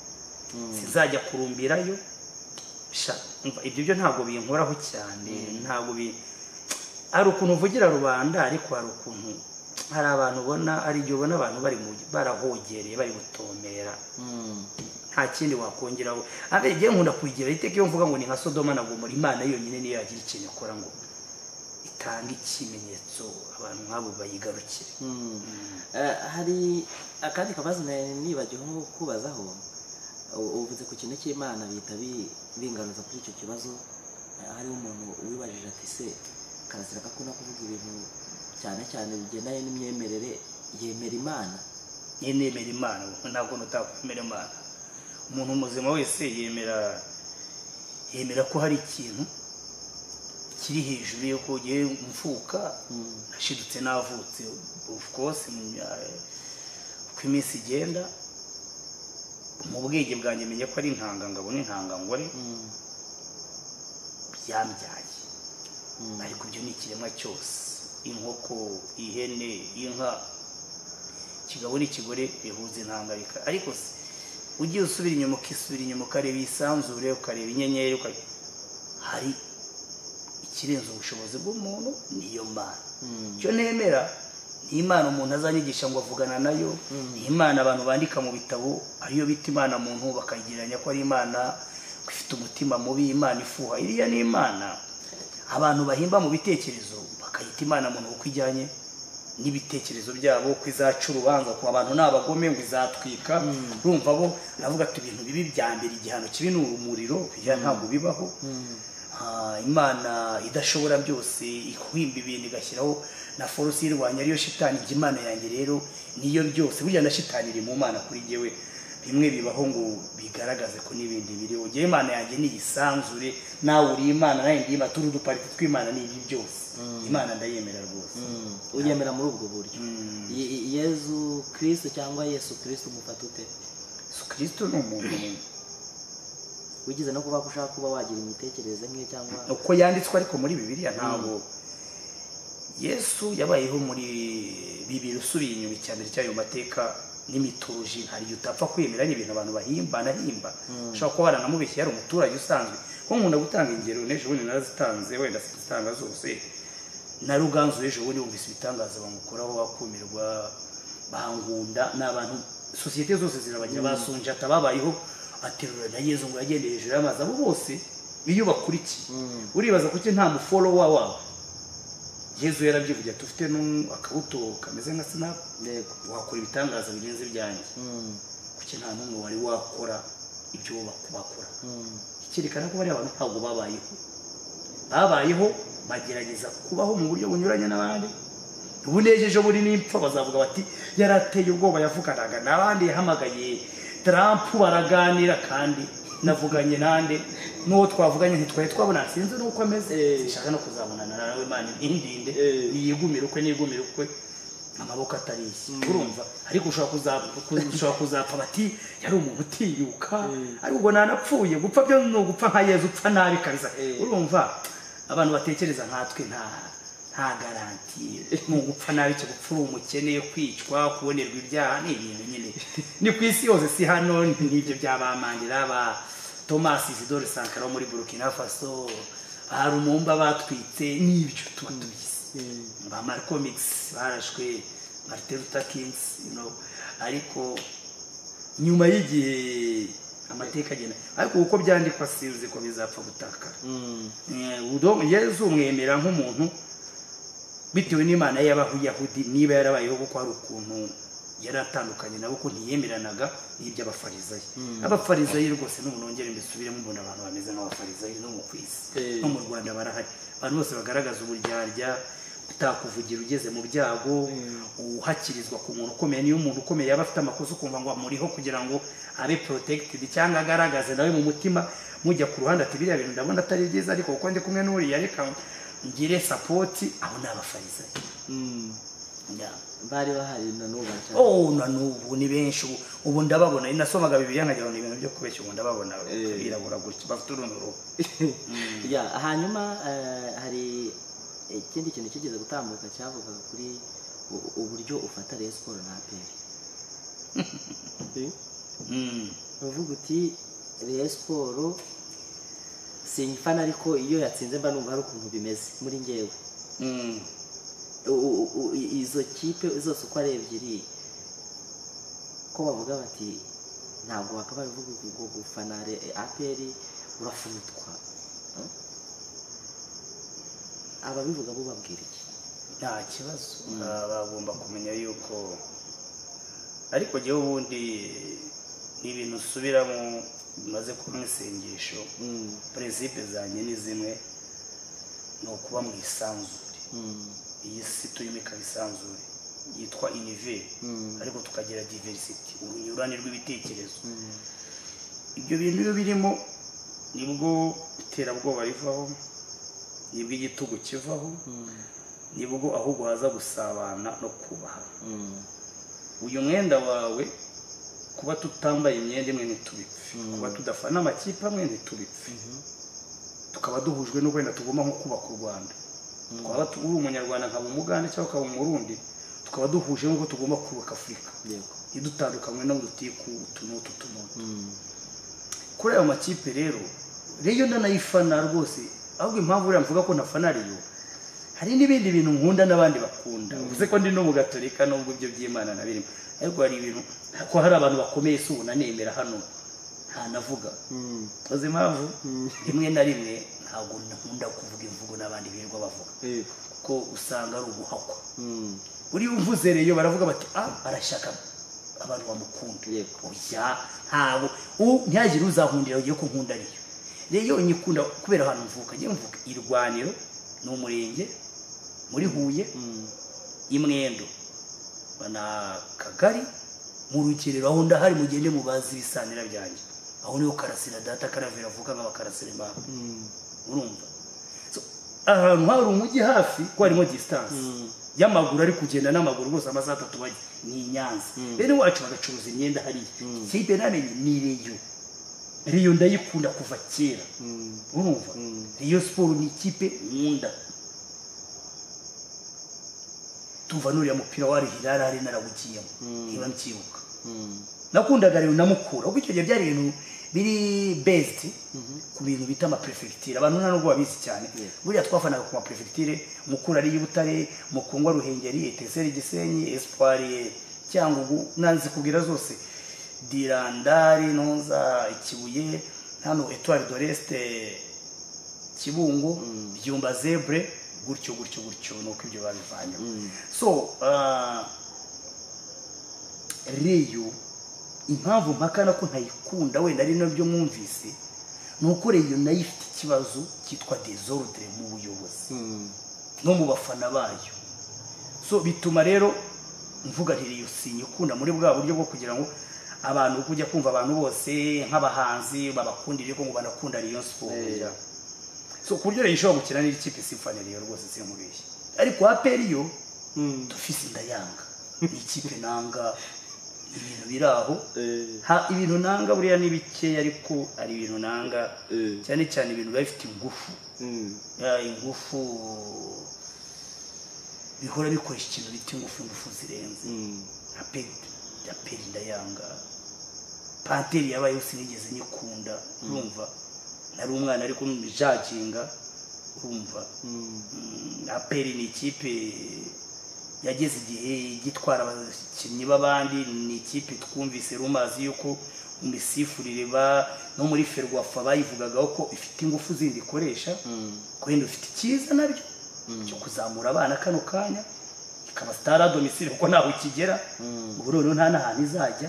sinzajya kurumbirayo sha umva, ibyo byo ntabwo binkoraho cyane ntabwo bi hari ukuntu uvugira rubanda ariko hari ukuntu hari abantu ubona hari igihe ubona abantu bari mu- barahogereye bari gutomera nta kindi wakongeraho ariko igihe nkunda kuyigira iteka iyo mvuga ngo ni nka sodoma na gomora imana yonyine niyo yagira ikintu ikora ngo itange ikimenyetso abantu nk'abo bayigarukire Eh, hari akandi kabazo nari nibagiwe nko kubazaho U- uvuze ku kintu cy'imana bihita bi- bingaruza kuri icyo kibazo Eh, hariho umuntu wibajije ati se karasira gakunda kuvuga ibintu cyane cyane bigendanye n'imyemerere yemera imana niyo nemera imana kuko ntabwo nutakwemera imana umuntu muzima wese yemera yemera ko hari ikintu kiri hejuru yo kujya mfuka nashidutse navutse of course mu mya- uko iminsi igenda mu bwenge bwanjye menye ko ari intangangabo n'intangangore byambyaye ariko ibyo ni ikiremwa cyose inkoko ihene inka ikigabo n'ikigore bihuza intangabika ariko se ugiye usubira inyuma ukisubira inyuma ukareba iyisanzure ukareba inyenyeri ukareba hari ikirenze ubushobozi bw'umuntu niyo mana icyo nemera ni imana umuntu azanyigisha ngo avugana nayo ni imana abantu bandika mu bitabo ariyo bita imana muntu bakayigereranya ko ari imana ko ifite umutima mubi imana ifuha iriya ni imana abantu bahimba mu bitekerezo bakayita imana muntu uko ijyanye n'ibitekerezo byabo ko izaca urubanza ku abantu ni abagome ngo izatwika urumva bo navuga ati ibintu bibi bya mbere igihano kibi ni urumuriro biriya ntabwo bibaho Ah, imana idashobora byose ihwimba ibintu igashyiraho na force yirwanya ariyo shitani njye imana yanjye rero niyo byose burya na shitani iri mu mana kuri jyewe bimwe bibaho ngo bigaragaze ko n'ibindi biriho jyewe imana yanjye niyisanzure nawe uri imana nawe ndi imana turi udupariti tw'imana ni ibi byose imana ndayemera rwose uyemera muri ubwo buryo Mm. Ye- Ye- yezu kirisitu cyangwa yesu kirisitu umufata ute yesu kirisito ni umuntu wigize no kuba ko ushaka kuba wagira imitekerereze nk'iyo cyangwa uko yanditswe ariko muri bibiliya ntabwo yesu yabayeho muri bibiri usubiye inyuma icya mbere cyayo mateka n'imitoloji hari igihe utapfa kwemera n'ibintu abantu bahimbahimba ushobora kuba waranamubeshye yari umuturage usanzwe kuko nkunda gutanga ingero n'ejo bundi narazitanze wenda sinzitanga zose na ruganzu ejo bundi wumvise ibitangaza bamukuraho bakumirwa bangunda ni abantu sosiyete zose zirabagira basunjata babayeho baterura na yezu ngo yagendeye hejuru y'amazi abo bose iyo bakurikiye uribaza kuki nta muforowa wabo yezu yarabyivugira tufite akabuto kameze nka sinapu yego wakora ibitangaza birenze ibyanjye Mm. kuki nta n'umwe wari wakora ibyo bakora Mm. icyerekana ko bariya bantu ntabwo babayeho babayeho bagerageza kubaho mu buryo bunyuranye n'abandi bunejeje buri n'impfa bazavuga bati yari ateye ubwoba yavuganaga n'abandi yahamagaye tarampu baraganira kandi navuganye nande n'uwo twavuganye ntitwari twabona sinzi n'uko ameze sinshaka no kuzabonana nawe imana ntindinde Eh. niyigumire ukwe niyigumire ukwe amaboko atarishye urumva ariko ushobora kuza- ku- ushobora kuzapfa bati yari umuntu utiyuka ariko ubwo nanapfuye gupfa byo ni ugupfa nka yezu upfa nabi kabisa Eh. urumva abantu batekereza nkatwe nta nta garanti ni ugupfa nabi cyo gupfa uri umukene kwicwa kubonerwa ibyaha ni ibintu nyine ni ku isi yose si hano n'ibyo by'abamandira ba thomas isidore sankara wo muri burkina faso ba rumumba batwitse n'ibyo tuba tubizi ba Malcolmix barashwe Martin Luther King you know. ariko nyuma y'igihe amateka agenda ariko uko byandikwa sinzi ko bizapfa gutakara Mm. Eh, udo- yesu umwemera nk'umuntu bitewe n'imana ye y'abayahudi niba yarabayeho kuko hari ukuntu yari atandukanye nabo ko ntiyemeranaga n'iby'abafarizayi abafarizayi rwose n'umuntu wongera mbisubiremo mbona abantu bameze nk'abafarizayi no mu kwisi Eh. no mu rwanda barahari abantu bose bagaragaza uburyarya utakuvugira ugeze mu byago uhakirizwa ku muntu ukomeye niyo umuntu ukomeye yaba afite amakosa ukumva ngo amuriho kugira ngo abe protected cyangwa agaragaze nawe mu mutima mujya ku ruhande ati biriya bintu ndabona atari byiza ariko kuko ndi kumwe n'uriya reka ngire support aho ni abafarizayi Mm. Yeah. bari bahari na n'ubu baracahari. oh na n'ubu ni benshi ubu ubu ndababona iyo nasomaga bibiriya nkagira ngo ni ibintu byo kubeshya ubu ndababona Eh. birabura gutya bafite uruntu ruhu Ya, hanyuma eh, hari ikindi kintu kigeze gutambuka cyavugaga kuri u- uburyo ufata Rayon Sports na APR Mm. uvuga uti Rayon Sports sinyifana ariko iyo yatsinze mba numva hari ukuntu bimeze muri njyewe Mm. U- u- u- i- izo kipe zose uko ari ebyiri ko bavuga bati ntabwo wakabaye uvuga ngo gufana Re- APR urafutwa Eh? ababivuga bo babwira iki nta kibazo Ba- bagomba kumenya yuko ariko njyewe ubundi ni ibintu usubiramo bimaze kuba mu isengesho Mm. perezida zanjye ni zimwe ni ukuba mu isanzure Mm. iyi si turimo ikaba isanzure yitwa univere Mm. ariko tukagira diversity urunyurane rw'ibitekerezo Mm. ibyo bintu iyo birimo nibwo iterabwoba rivaho nibwo igitugu kivaho Mm. nibwo ahubwo haza gusabana no kubaha Mm. uyu mwenda wawe kuba tutambaye imyenda imwe ntitubipfe Mm. kuba tudafana amakipe amwe ntitubipfe tukaba duhujwe no wenda tugomba nko kubaka u rwanda Mm. twaba tu- uri umunyarwanda nkaba umugande cyangwa ukaba umurundi tukaba duhuje nuko tugomba kubaka afurika Yego. ntidutandukanywe n'udutiku utu n'utu tunutu Mm. kuri ayo makipe rero reyo ndanayifana rwose ahubwo impamvu buriya mvuga ko ntafana reyo hari n'ibindi bintu nkunda n'abandi bakunda uvuze ko ndi n'umugatolika nubwo ibyo by'imana na birimo ariko hari ibintu ko hari abantu bakomeye si ubu nanemera hano ntanavuga Mm. uzi impamvu Mm. rimwe na rimwe ntabwo nkunda kuvuga imvugo n'abandi birirwa bavuga Yego. kuko usanga ari uguhakwa Mm. uriya uvuze reyo baravuga bati ah arashaka abantu bamukunda Yego. oya ntabwo u- ntihagire uzahundira ugiye ko nkunda ariyo rero nyikunda kubera ahantu mvuka njye mvuka irwaniro ni umurenge muri huye Mm. imwendo na kagari mu rugerero aho ndahari mugende mubazi ibisanira byanjye aho niho karasira data karavera avuga nk'abakarasira babo Mm. urumva So, ahantu hari umujyi hafi ko harimo disitanse Mm. y'amaguru ari kugenda n'amaguru rwose amasaha atatu bajya ni i nyanza bene wacu bagacuruza imyenda hariya kipe namenye ni reyo reyo ndayikunda kuva kera Mm. urumva Mm. reyo siporo ni ikipe nkunda tuva n'uriya mupira wa rihira yari ari narawugiyemo Mm. niba ncyibuka Mm. nakundaga rero namukura kuko icyo gihe byari ibintu biri best ku bintu bita amaperefegitire abantu nta nubwo babizi cyane Yeah. buriya twafanaga ku maperefegitire mukura ari y'ubutare mukungwa ruhengeri eteseri gisenyi espoir cyangwa nanzi kubwira zose dirandari noza ikibuye hano etoile de reste kibungo byumba zebre gutyo gutyo gutyo nuko ibyo babivanyemo Mm. so ah, reyo impamvu mpakana ko ntayikunda wenda ari nabyo mwumvise ni uko reyo nayo ifite ikibazo cyitwa desordre mu buyobozi Mm. no mu bafana bayo so bituma rero mvuga nti reyo sinyikunda muri bwa buryo bwo kugira ngo abantu uri kujya kumva abantu bose nk'abahanzi babakundire ko ngo banakunda reyo siporo Eh. so ku buryo reyo ishobora gukina n'ikipe simfana reyo rwose sinkubeshye ariko aperi yo Mm. dufise ndayanga ni ikipe nanga ibintu biri aho Eh. ha ibintu nanga buriya ni bikeya ariko hari ibintu nanga Eh. cyane cyane ibintu biba bifite ingufu Mm. ya ingufu bihora bikoresha ikintu bita ingufu ingufu zirenze Mm. nka peri ya peri ndayanga panteri yabaye yose nigeze nyikunda urumva nari umwana ariko mbijaginga urumva Mm. Mm, aperi ni ikipe yageze igihe gitwara abakinnyi b'abandi ni ikipe twumvise rumazi yuko imisifurire ba no muri ferwafa bayivugagaho ko ifite ingufu zindi ikoresha wenda ufite icyiza nabyo cyo kuzamura abana kano kanya ikaba sitara domisile kuko ntaho ikigera ubu noneho nta n'ahantu izajya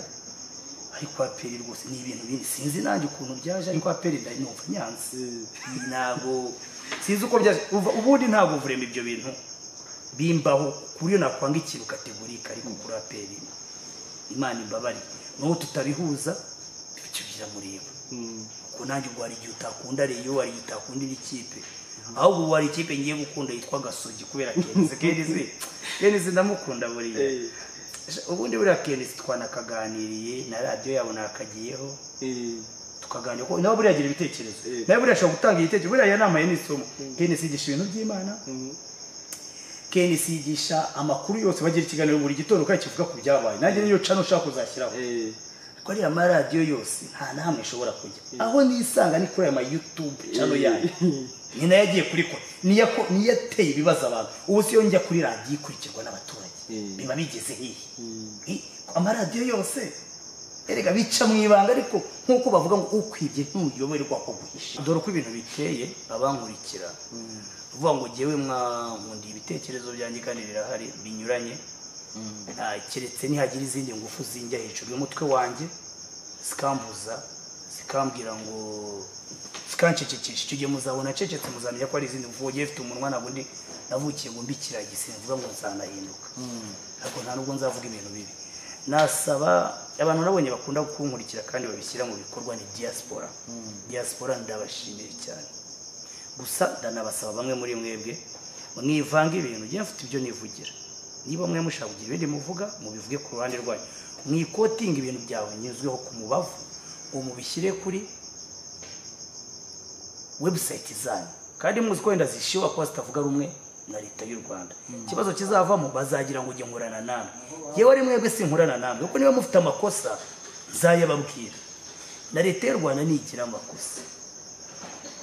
ariko aperi rwose ni ibintu bindi sinzi nanjye ukuntu byaje ariko aperi ndanyumva nyanze ntabwo sinzi uko byaje Uva- ubundi ntabwo vurema ibyo bintu bimbaho kuri iyo nakwanga ikintu kategorika ariko kuri aperi imana imbabare n'ubu tutabihuza bityo biramureba kuko nanjye ubwo hari igihe utakunda reyo hari igihe utakunda indi kipe ahubwo ubu hari ikipe ngiye gukunda yitwa gasogi kubera kenizi kenizi kenizi ndamukunda buriya ubundi buriya kenizi twanakaganiriye na radiyo yabo nakagiyeho tukaganira ko nawe buriya agira ibitekerezo Eh. nawe buriya ashobora gutanga igitekerezo buriya yanamaye n'isomo kenizi yigisha ibintu by'imana kenizi yigisha amakuru yose bagira ikiganiro buri gitondo kandi kivuga ku byabaye nanjye niyo cano ushaka kuzashyiraho kuri aya maradiyo yose nta na hamwe ishobora kujya aho nisanga ni kuri aya mayutube cano yayo ni nayo agiye kuri kora niyo ako- niyo ateye ibibazo abantu ubu siyo njya kuri radiyo ikurikirwa n'abaturage Mm. biba bigeze hehe Eh, amaradiyo yose erega bica mu ibanga ariko nk'uko bavuga ngo ukwibye ntuyoberwa ko guhisha dore uko ibintu biteye abankurikira uvuga ngo jyewe mwankundiye ibitekerezo byanjye kandi birahari binyuranye Ah, keretse nihagira izindi ngufu zinjya hejuru y'umutwe wanjye zikambuza zikambwira ngo zikancecekesha icyo gihe muzabona cecetse muzamenya ko hari izindi ngufu ugiye ufite umunwa ntabwo ndi navukiye ngo mbi kiragisi mvuga ngo nzanahinduka ariko nta nubwo nzavuga ibintu bibi nasaba abantu nabonye bakunda kunkurikira kandi babishyira mu bikorwa ni diaspora diaspora ndabashimiye cyane gusa ndanabasaba bamwe muri mwebwe mwivanga ibintu jya mfite ibyo nivugira niba mwe mushaka kugira ibindi muvuga mubivuge ku ruhande rwanyu mwikotinga ibintu byawe nyuzweho ku mubavu ngo mubishyire kuri webusayiti zanyu kandi muzi ko wenda zishyuha kuba zitavuga rumwe na leta y'u rwanda ikibazo kizavamo bazagira ngo ujye nkorana namwe yewe ari mwebwe sinkorana namwe kuko niba mufite amakosa nzayababwira na leta y'u rwanda ntigira amakosa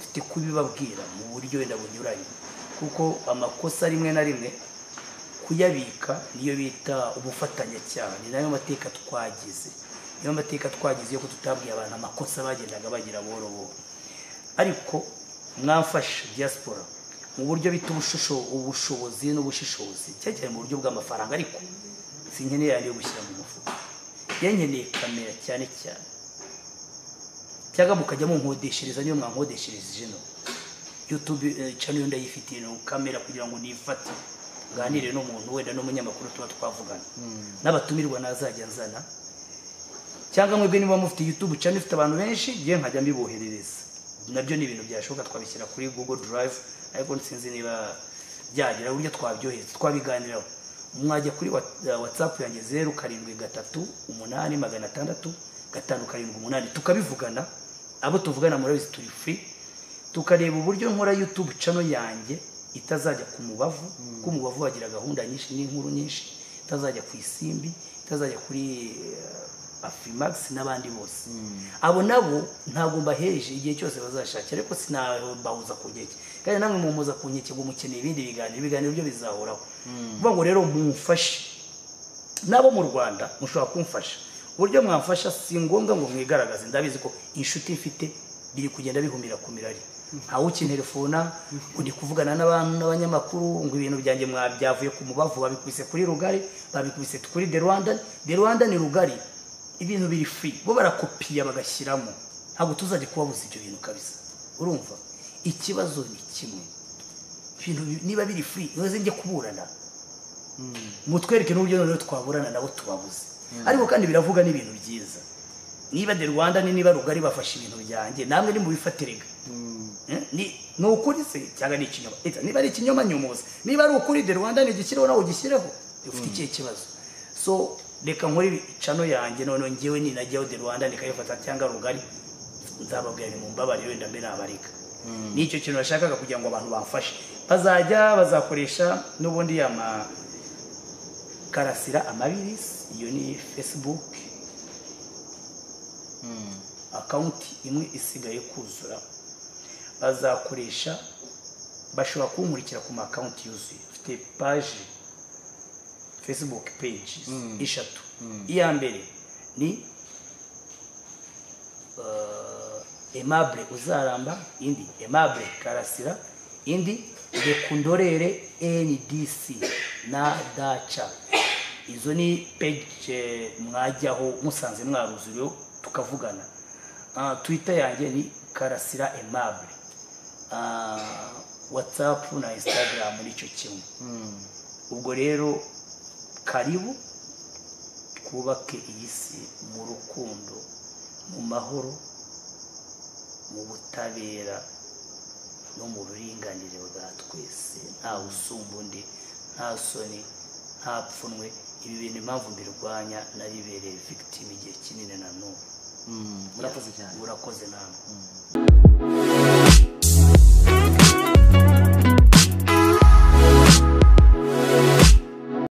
mfite kubibabwira mu buryo wenda bunyuranye kuko amakosa rimwe na rimwe kuyabika niyo bita ubufatanyacyaha ni nayo mateka twagize niyo mateka twagize yo kututabwiye abantu amakosa bagendaga bagira buhoro buhoro ariko mwamfasha diaspora mu buryo bita ubushusho- ubushobozi n'ubushishozi cyane cyane mu buryo bw'amafaranga ariko sinkeneye yandi yo gushyira mu mufuka yankeneye kamera cyane cyane cyangwa mukajya munkodeshereza niyo mwankodeshereje ino yutube cano yenda yifitiye no kamera kugira ngo nifate nganire n'umuntu wenda n'umunyamakuru tuba twavugana n'abatumirwa nazajya nzana cyangwa mwebwe niba mufite yutube cano ifite abantu benshi ngiye nkajya mbiboherereza nabyo ni ibintu byashoboka twabishyira kuri google drive ariko sinzi niba byagira uburyo twabyohereza twabiganiraho mwajya kuri Wa- whatsapp yanjye zeru karindwi gatatu umunani magana atandatu gatanu karindwi umunani tukabivugana abo tuvugana murabizi turi free tukareba uburyo nkora youtube cano yanjye itazajya ku mubavu kuko umubavu wagira gahunda nyinshi n'inkuru nyinshi itazajya ku isimbi itazajya kuri eh, afrimax n'abandi bose abo nabo ntabwo mbaheje igihe cyose bazashakira ariko sinabahuza ku nkeke kandi namwe mumuza ku nkeke ngo mukeneye ibindi biganiro ibiganiro byo bizahoraho vuga ngo rero mumfashe nabo mu rwanda mushobora kumfasha uburyo mwamfasha si ngombwa ngo mwigaragaze ndabizi ko inshuti mfite biri kugenda bihumira ku mirari ntawe ukinterefona ngo ndi kuvugana n'abantu n'abanyamakuru ngo ibintu byanjye mwa- byavuye ku mubavu babikubise kuri rugari babikubise kuri the rwandan the rwandan ni rugari ibintu biri free bo barakopiya bagashyiramo ntabwo tuzajya kubabuza ibyo bintu kabisa urumva ikibazo ni kimwe ibintu bi- niba biri free niba njye kuburana mutwereke n'uburyo noneho twaburana nabo tubabuze ariko kandi biravuga n'ibintu byiza niba de rwanda ni niba rugari bafashe ibintu byanjye namwe nimubifatirega Eh, ni ni ukuri se cyangwa ni ikinyoma Eta, niba ari ikinyoma nyumuze niba ari ukuri de rwanda ntigishyireho nawe ugishyireho ufite ikihe kibazo so reka nkore cano yanjye noneho ngewe ninajyaho de rwanda nikayifata cyangwa rugari nzababwira mu mbabarire wenda mbe nabareka nicyo kintu nashakaga kugira ngo abantu bamfashe bazajya bazakoresha n'ubundi yama karasira amabirisi iyo ni facebook akawunti imwe isigaye kuzura bazakoresha bashobora kunkurikira ku makawunti yuzuye afite paji facebook pages eshatu iya mbere ni eh, aimable uzaramba indi aimable karasira indi rekundorere ndc na daca izo ni page mwajyaho musanze mwaruzuriyeho tukavugana Ah, twitter yanjye ni karasira aimable Ah, whatsapp na instagram nicyo kimwe ubwo rero karibu twubake iyi si mu rukundo mu mahoro mu butabera no mu buringanire bwa twese nta usumba undi nta soni nta pfunwe ibi bintu impamvu mbirwanya nabibereye victim igihe kinini na n'ubu murakoze cyane urakoze namwe